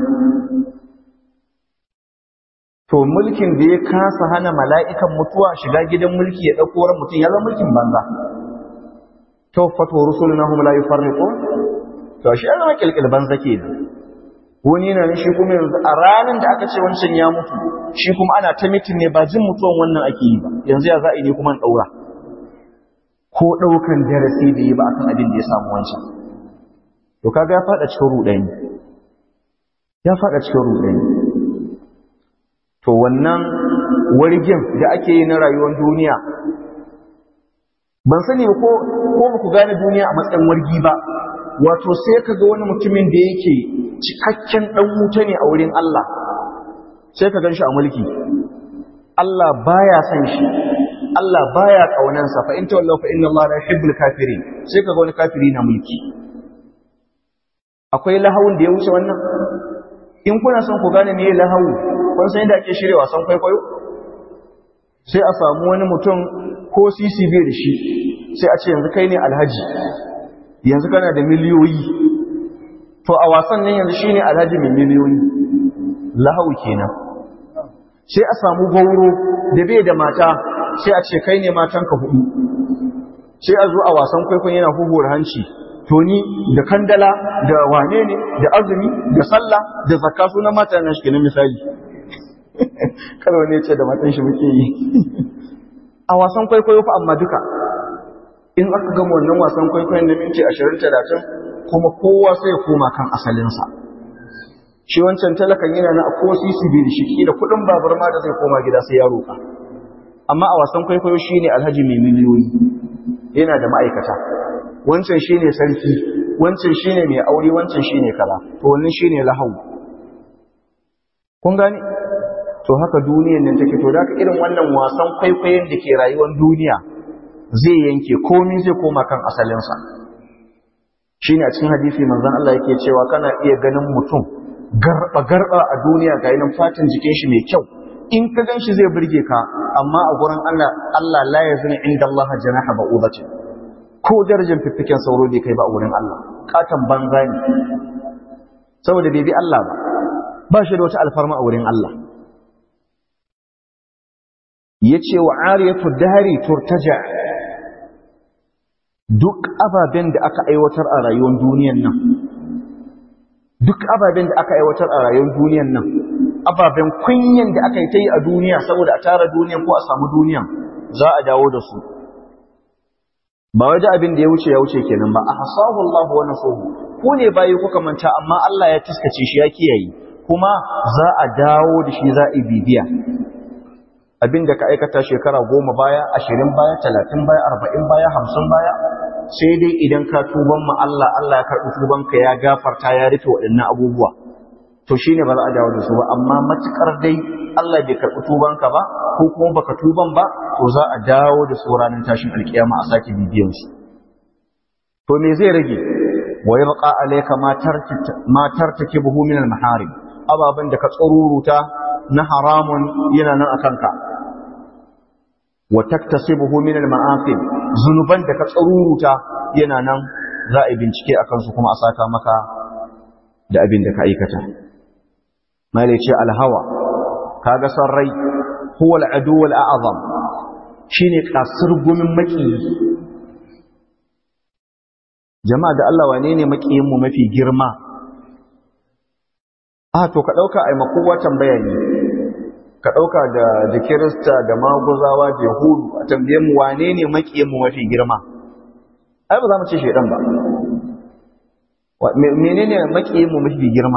to mulkin da ya kasa hana mala'ikan mutuwa shiga gidan mulki ya ɗauko ran mutum ya zama mulkin banza tawfato rusuluna hum la yufarriqun to shi ya zama kilkil banza kenan wani yana ne shi kuma yanzu a ranar da aka ce wancan ya mutu shi kuma ana ta mitin ne ba jin mutuwan wannan ake yi ba yanzu ya za a yi ne kuma in ɗaura ko ɗaukan darasi da yi ba akan abin da ya samu wancan to kaga ya faɗa cikin ruɗani ya faɗa cikin ruɗani to wannan wargin da ake yi na rayuwar duniya ban sani ko ko ba ku gane duniya a matsayin wargi ba wato sai ka ga wani mutumin da yake cikakken ɗan wuta ne a wurin Allah sai ka gan shi a mulki Allah baya son shi Allah baya kaunansa fa in tawallaw fa inna Allah la yuhibbul kafirin sai ka ga wani kafiri na mulki akwai lahawun da ya wuce wannan in kuna son ku gane me lahawu kun san yadda ake shirya wasan kwaikwayo sai a samu wani mutum ko sisi bai da shi sai a ce yanzu kai ne alhaji yanzu kana da miliyoyi to a wasan nan yanzu shine alhaji mai miliyoyi lahawu kenan sai a samu gauro da bai da mata sai a ce kai ne matanka hudu sai a zo a wasan kwaikwayo yana huhura hanci to ni da kandala da wane ne da azumi da sallah da zakka sunan mata na shi misali kar wani ce da matan shi muke yi a wasan kwaikwayo fa amma duka in aka gama wannan wasan kwaikwayon na minti ashirin talatin kuma kowa sai ya koma kan asalinsa shi wancan talakan yana na ko sisi bai da shi da kuɗin babur ma da zai koma gida sai ya roƙa amma a wasan kwaikwayo shine alhaji mai miliyoyi yana da ma'aikata wancan shine sarki wancan shine mai aure wancan shine kaza to wannan shine lahau kun gane to haka duniyar nan take to da irin wannan wasan kwaikwayon da ke rayuwar duniya zai yanke komai zai koma kan asalinsa shine a cikin hadisi manzon Allah yake cewa kana iya ganin mutum garba garba a duniya ga yanin fatin jikin shi mai kyau in ka gan shi zai burge ka amma a gurin Allah Allah la yazini inda Allah janaha ba'udatin ko darajar fiffiken sauro bai kai ba a wurin Allah katan banza ne saboda bai bi Allah ba ba shi da wata alfarma a wurin Allah yace wa ariyatu dahri turtaja duk ababen da aka aiwatar a rayuwar duniyar nan duk ababen da aka aiwatar a rayuwar duniyar nan ababen kunyan da aka yi ta yi a duniya saboda a tara duniyan ko a samu duniyan za a dawo da su ba waje abin da ya wuce ya wuce kenan ba a hasahu Allah wa nasuhu ku ne bayi kuka manta amma Allah ya taskace shi ya kiyaye kuma za a dawo da shi za a bibiya abin da ka aikata shekara goma baya ashirin baya talatin baya arba'in baya hamsin baya sai dai idan ka tuban ma Allah Allah ya karɓi tubanka ya gafarta ya rufe waɗannan abubuwa to shine ba za a dawo da su ba amma matukar dai Allah bai karɓi tubanka ba ko kuma baka tuban ba to za a dawo da su ranar tashin alkiyama a sake bibiyan su to me zai rage wa yabqa alayka ma tarki ma tartakibuhu min al-maharim ababan da ka tsururuta na haramun yana nan akan ka wa taktasibuhu min al-ma'asim zunuban da ka tsururuta yana nan za a bincike akan su kuma a saka maka da abin da ka aikata malai ce alhawa kaga san rai huwa al'adu wal a'zam shine kasar gumin maki jama'a da Allah wane ne makiyin mu mafi girma ah to ka dauka ai makowa tambaya ne ka dauka da da kirista da maguzawa da yahudu a tambaye mu wane ne makiyin mu mafi girma ai ba za mu ce shedan ba menene makiyin mu mafi girma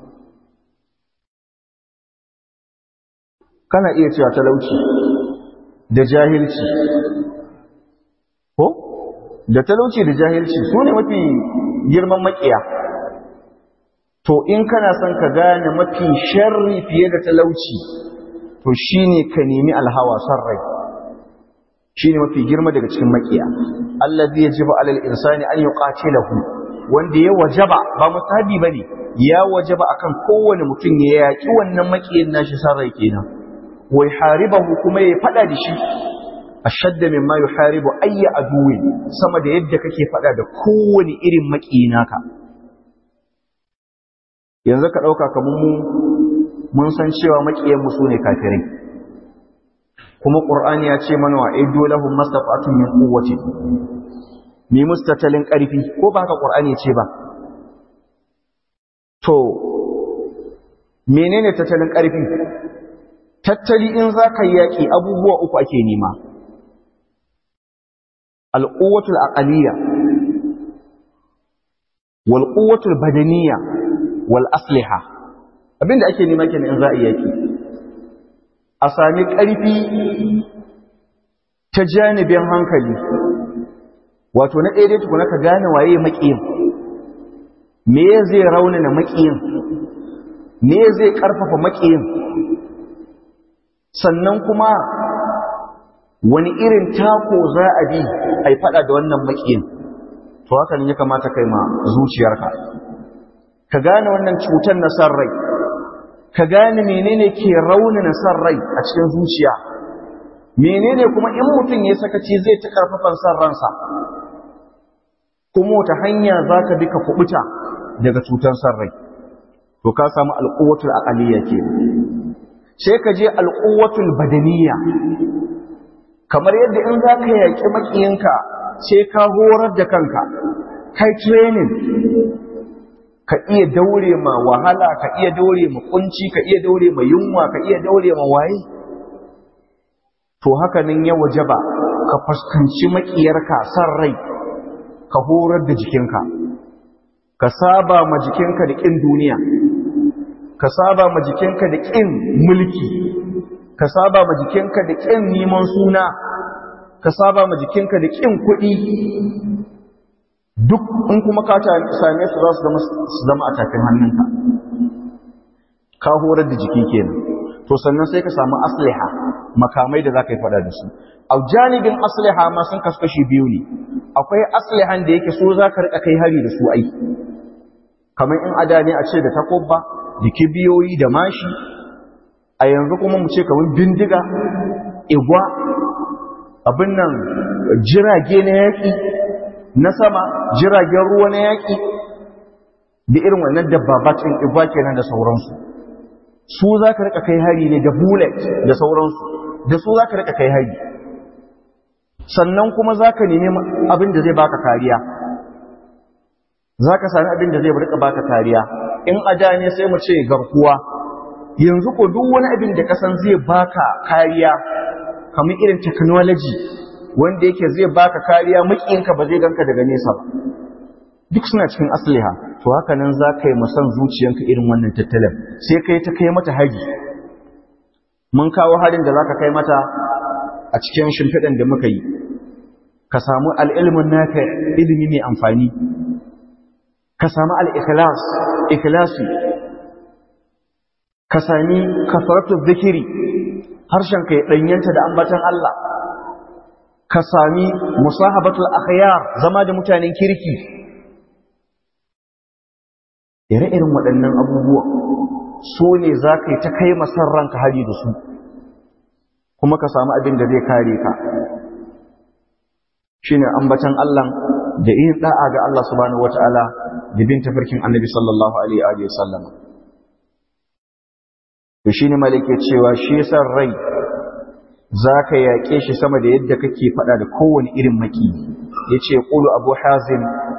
kana iya cewa talauci da jahilci ko da talauci da jahilci su ne mafi girman makiya to in kana son ka gane mafi sharri fiye da talauci to shine ka nemi alhawa son rai shine mafi girma daga cikin makiya allazi yajibu alal insani an yuqatilahu wanda ya wajaba ba musabi bane ya wajaba akan kowane mutum ya yaki wannan makiyin nashi son rai kenan wai haribahu kuma ya fada da shi ashadda mimma yuharibu ayya aduwin sama da yadda kake fada da kowane irin makiyi naka yanzu ka dauka kamar mu mun san cewa makiyan mu sune kafirai kuma qur'ani ya ce mana wa aidu lahum mastata'atun min quwwati mi mustatalin karfi ko ba haka qur'ani ya ce ba to menene tattalin karfi tattali in za ka yaƙi abubuwa uku ake nema al'uwatul aqaliyya wal quwwatul badaniyya wal asliha abinda ake nema kenan in za a yaƙi a sami ƙarfi ta janibin hankali wato na ɗaya tukuna ka gane waye maƙiyin me zai raunana maƙiyin me zai ƙarfafa maƙiyin sannan kuma wani irin tako za a bi a yi fada da wannan makiyin to haka ne ya kamata kai ma zuciyarka ka gane wannan cutar na san rai ka gane menene ke raunana san rai a cikin zuciya menene kuma in mutum ya sakaci zai ta karfafan san ransa kuma wata hanya za ka bi ka kubuta daga cutar san rai to ka samu alƙuwatul aqaliyya ke sai ka je alƙuwatul badaniya kamar yadda in za ka yaƙi maƙiyinka sai ka horar da kanka kai training ka iya daure ma wahala ka iya daure ma kunci ka iya daure ma yunwa ka iya daure ma waye to haka nan ya wajaba ka fuskanci maƙiyarka san rai ka horar da jikinka ka saba ma jikinka da ƙin duniya ka saba ma jikinka da ƙin mulki ka saba ma jikinka da ƙin neman suna ka saba ma jikinka da ƙin kuɗi duk in kuma ka same su za su zama a tafin hannunka ka horar da jiki kenan to sannan sai ka samu asliha makamai da za ka yi fada da su a janibin asliha ma sun kaskashi biyu ne akwai aslihan da yake so za ka rika kai hari da su aiki kamar in ada ne a ce da takobba da kibiyoyi da mashi a yanzu kuma mu ce kamar bindiga igwa abin nan jirage na yaƙi na sama jiragen ruwa na yaƙi da irin wannan dabbabacin igwa kenan da sauransu su za ka rika kai hari ne da bullet da sauransu da su za ka rika kai hari sannan kuma za ka nemi abin da zai baka kariya za ka sami abin da zai rika baka kariya in a da ne sai mu ce garkuwa yanzu ko duk wani abin da kasan zai baka kariya kamar irin technology wanda yake zai baka kariya makinka ba zai ganka daga nesa ba duk suna cikin asliha to haka nan za ka yi musan zuciyanka irin wannan tattalin sai kai ta kai mata hari mun kawo harin da za ka kai mata a cikin shimfiɗan da muka yi ka samu al'ilmin naka ilimi mai amfani ka samu al'ikilas ikilasi ka sami kasaratu zikiri harshenka ya ɗanyanta da ambatan Allah ka sami musahabatul akhyar zama da mutanen kirki ire-irin waɗannan abubuwa so ne za ka yi ta kai masar ranka hari da su kuma ka samu abin da zai kare ka shi ne ambatan Allah da yin ɗa'a ga Allah subhanahu wa ta'ala da bin tafarkin annabi sallallahu alaihi wa sallama to shi ne malike cewa shi san rai za ka yaƙe shi sama da yadda kake faɗa da kowane irin maki ya ce ƙulu abu hazin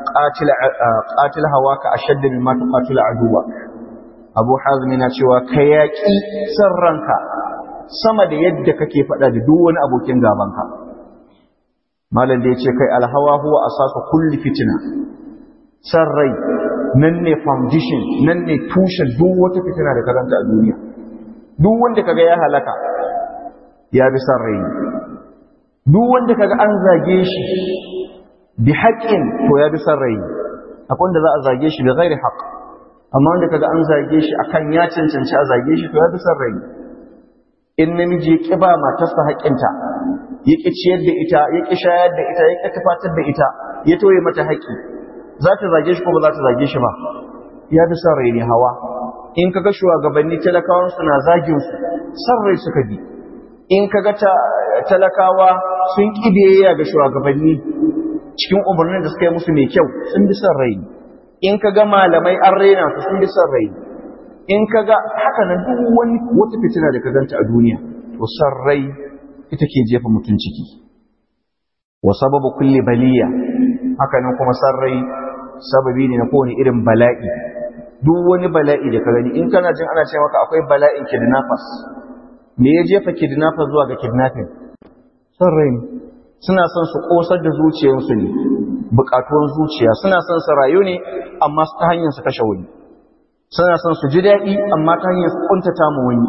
ƙatil hawa ka a shadda mai mata ƙatila aduwa abu hazin yana cewa ka yaƙi san ranka sama da yadda kake faɗa da duk wani abokin gabanka malam da ya ce kai alhawa huwa asasa kulli fitina san rai nan ne foundation nan ne tushen duk wata fitina da karanta a duniya duk wanda kaga ya halaka ya bi san rai duk wanda kaga an zage shi bi haƙƙin to ya bi san rai akwai wanda za a zage shi bi ghairi haqq amma wanda kaga an zage shi akan ya cancanci a zage shi to ya bi san rai in namiji ya ƙi ba matarsa haƙƙinta ya ƙi ciyar da ita ya ƙi shayar da ita ya ƙi tufatar da ita ya toye mata haƙƙi za ta zage shi ko ba za ta zage shi ba ya bi san rai ne hawa in kaga shugabanni talakawan su na zagin su san rai suka bi in kaga talakawa sun ƙi biyayya ga shugabanni cikin umarnin da suka yi musu mai kyau sun bi san rai in kaga malamai an raina su sun bi san rai in kaga haka nan duk wani wata fitina da ka ganta a duniya to san rai ita ke jefa mutum ciki wa sababu kulli baliya haka nan kuma san rai sababi ne na kowane irin bala'i duk wani bala'i da ka gani in kana jin ana ce maka akwai bala'in kidnappers me ya jefa kidnappers zuwa ga kidnapping san rai ne suna son su kosar da zuciyarsu ne bukatuwan zuciya suna son su rayu ne amma ta hanyar su kashe wani suna son su ji daɗi amma ta hanyar su kuntata mu wani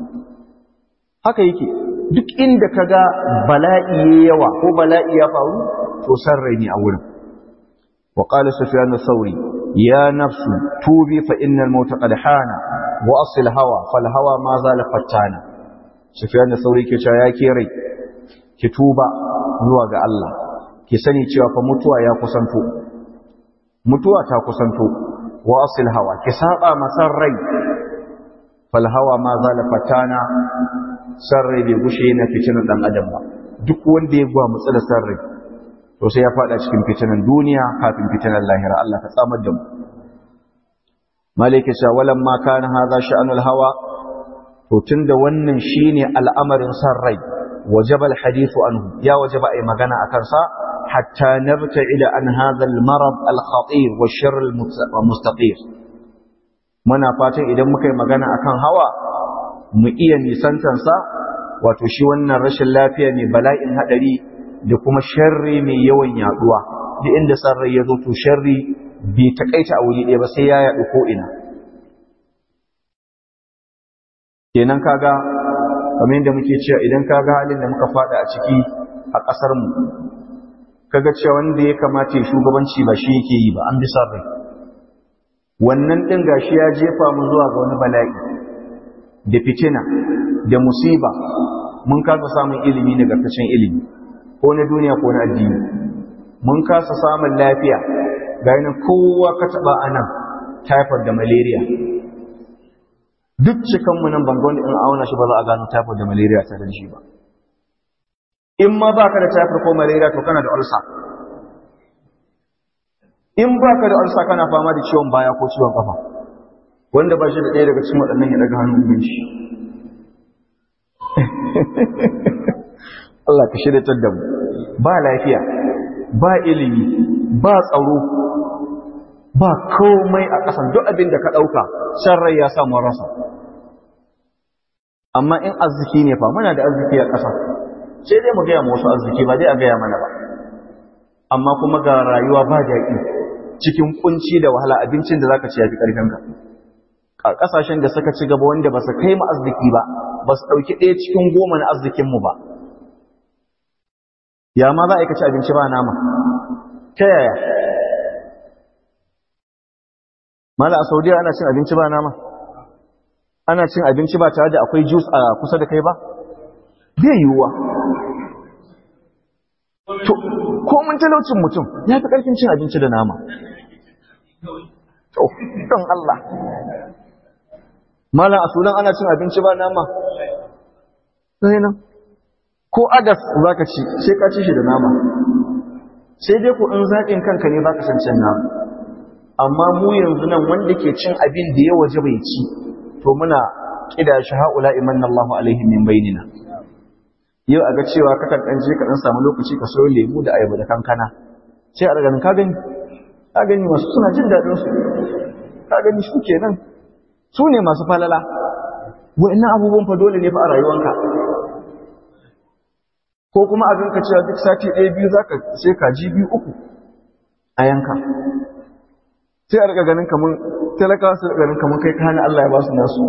haka yake duk inda ka ga bala'i ya yawa ko bala'i ya faru to san rai ne a wurin wa qala sufyan thawri ya nafsu tubi fa innal mauta qad hana wa asil hawa fal hawa ma zala fattana sufyan thawri ke cewa ya ke rai ki tuba zuwa ga Allah ki sani cewa fa mutuwa ya kusanto mutuwa ta kusanto wa asil hawa ki saba masar rai fal hawa ma zala fatana sarrai bai gushe na fitinan dan adam ba duk wanda ya gwa mutsa da sarrai to sai ya fada cikin fitinan duniya kafin fitinan lahira Allah ka tsamar da mu malike sha walam ma kana hadha sha'anul hawa to tunda wannan shine al'amarin sarrai wajaba alhadith anhu ya wajaba ai magana akan sa hatta nabta'ida an hadha almarad alkhatir wa sharr almustaqir muna fatan idan muka yi magana akan hawa mu iya nisantansa wato shi wannan rashin lafiya mai bala'in hadari da kuma sharri mai yawan yaduwa duk inda sarrai ya zo to sharri bai takaita a wuri ɗaya ba sai ya yaɗu ko ina kenan kaga kamar yadda muke cewa idan kaga halin da muka fada a ciki a ƙasar mu kaga cewa wanda ya kamata ya shugabanci ba shi yake yi ba an bi rai wannan ɗin gashi ya jefa mu zuwa ga wani bala'i da fitina da musiba mun kasa samun ilimi nagartaccen ilimi ko na duniya ko na addini mun kasa samun lafiya ga yanin kowa ka taɓa a nan typhoid da malaria duk cikanmu nan ban wanda in auna shi ba za a gano typhoid da malaria tare da shi ba in ma ba ka da typhoid ko malaria to kana da ulcer in ba ka da ulcer kana fama da ciwon baya ko ciwon kafa wanda ba shi da ɗaya daga cikin waɗannan ya daga hannun shi Allah ka shirya da mu ba lafiya ba ilimi ba tsaro ba komai a ƙasan duk abin da ka ɗauka shan rai ya samu rasa amma in arziki ne fa muna da arziki a ƙasa sai dai mu gaya ma wasu arziki ba dai a gaya mana ba amma kuma ga rayuwa ba daɗi cikin kunci da wahala abincin da zaka ci yafi ƙarfinka a ƙasashen da suka ci gaba wanda ba su kai mu arziki ba ba su ɗauki ɗaya cikin goma na arzikinmu ba ya ma za a yi ci abinci ba nama ta yaya mala a saudiya ana cin abinci ba nama ana cin abinci ba tare da akwai jus a kusa da kai ba bai yiwuwa to komin talaucin mutum ya fi ƙarfin cin abinci da nama to don Allah mala a sudan ana cin abinci ba nama sai nan ko agas za ka ci sai ka ci shi da nama sai dai ku in zaƙin kanka ne ba ka san cin nama amma mu yanzu nan wanda ke cin abin da ya waje bai ci to muna kida shi haula imanna Allahu alaihi min bainina yau a ga cewa kakan dan je ka dan samu lokaci ka soyo lemu da ayaba da kankana sai a daga ka gani ka gani wasu suna jin daɗin su ka gani su kenan su ne masu falala wa'annan abubuwan fa dole ne fa a rayuwanka ko kuma a ganka cewa duk sati ɗaya biyu zaka sai kaji biyu uku a yanka sai a rika ganin kamun talakawa su rika ganin kamun kai kana Allah ya ba su nasu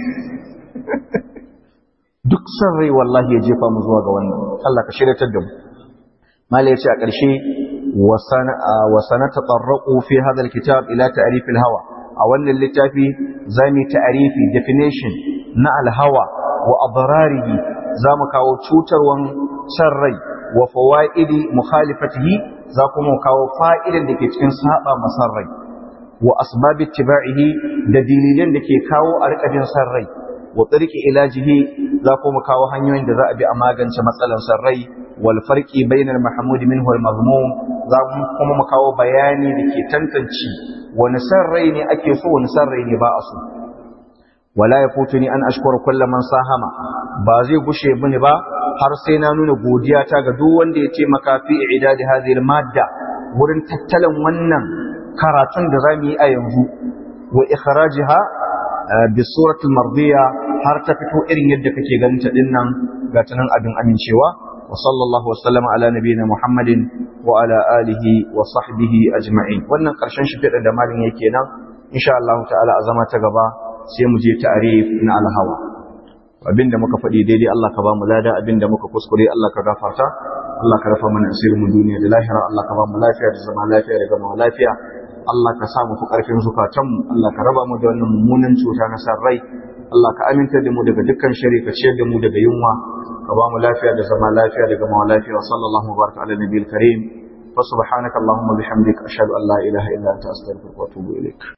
duk san rai wallahi ya jefa mu zuwa ga wannan Allah ka shiryatar da mu malai yace a ƙarshe wa sanata tarraqu fi hadha alkitab ila ta'rif alhawa a wannan littafi zamu ta'rifi definition na alhawa wa adrarihi zamu kawo cutarwan san rai wa fawaidi mukhalifatihi za kuma kawo fa'idan da ke cikin saba masar rai wa asbabi ittiba'ihi da dalilan da ke kawo a rikajin san rai wa tsirki ilajihi za kuma kawo hanyoyin da za a bi a magance matsalar san rai wal farqi bainal mahmud minhu wal mazmum za kuma mu kawo bayani da ke tantance wani san rai ne ake so wani san rai ne ba a so wala yafutuni an ashkura kullu man sahama ba zai gushe mini ba har sai na nuna godiya ta ga duk wanda ya taimaka fi i'dadi hadhihi al madda wurin tattalin wannan karatun da za mu yi a yanzu wa ikhrajiha bi suratul mardiya har ta fito irin yadda kake ganin ta dinnan ga tanan abin amincewa wa sallallahu wa sallama ala nabiyina muhammadin wa ala alihi wa sahbihi ajma'in wannan karshen shi fida da malin yake nan insha Allah ta'ala a zama ta gaba sai mu je ta'rif na alhawa abinda muka faɗi daidai Allah ka ba mu lada abinda muka kuskure Allah ka gafarta Allah ka rafa mana asirin mu duniya da lahira Allah ka ba mu lafiya da zama lafiya da gama lafiya Allah ka sa mu fi ƙarfin zukatanmu Allah ka raba mu da wannan mummunan cuta na san rai Allah ka aminta da mu daga dukkan shari ka ciyar da mu daga yunwa ka ba mu lafiya da zama lafiya da gama lafiya wa sallallahu baraka ala nabiyil karim fa subhanaka allahumma bihamdika ashhadu an la ilaha illa anta astaghfiruka wa atubu ilaik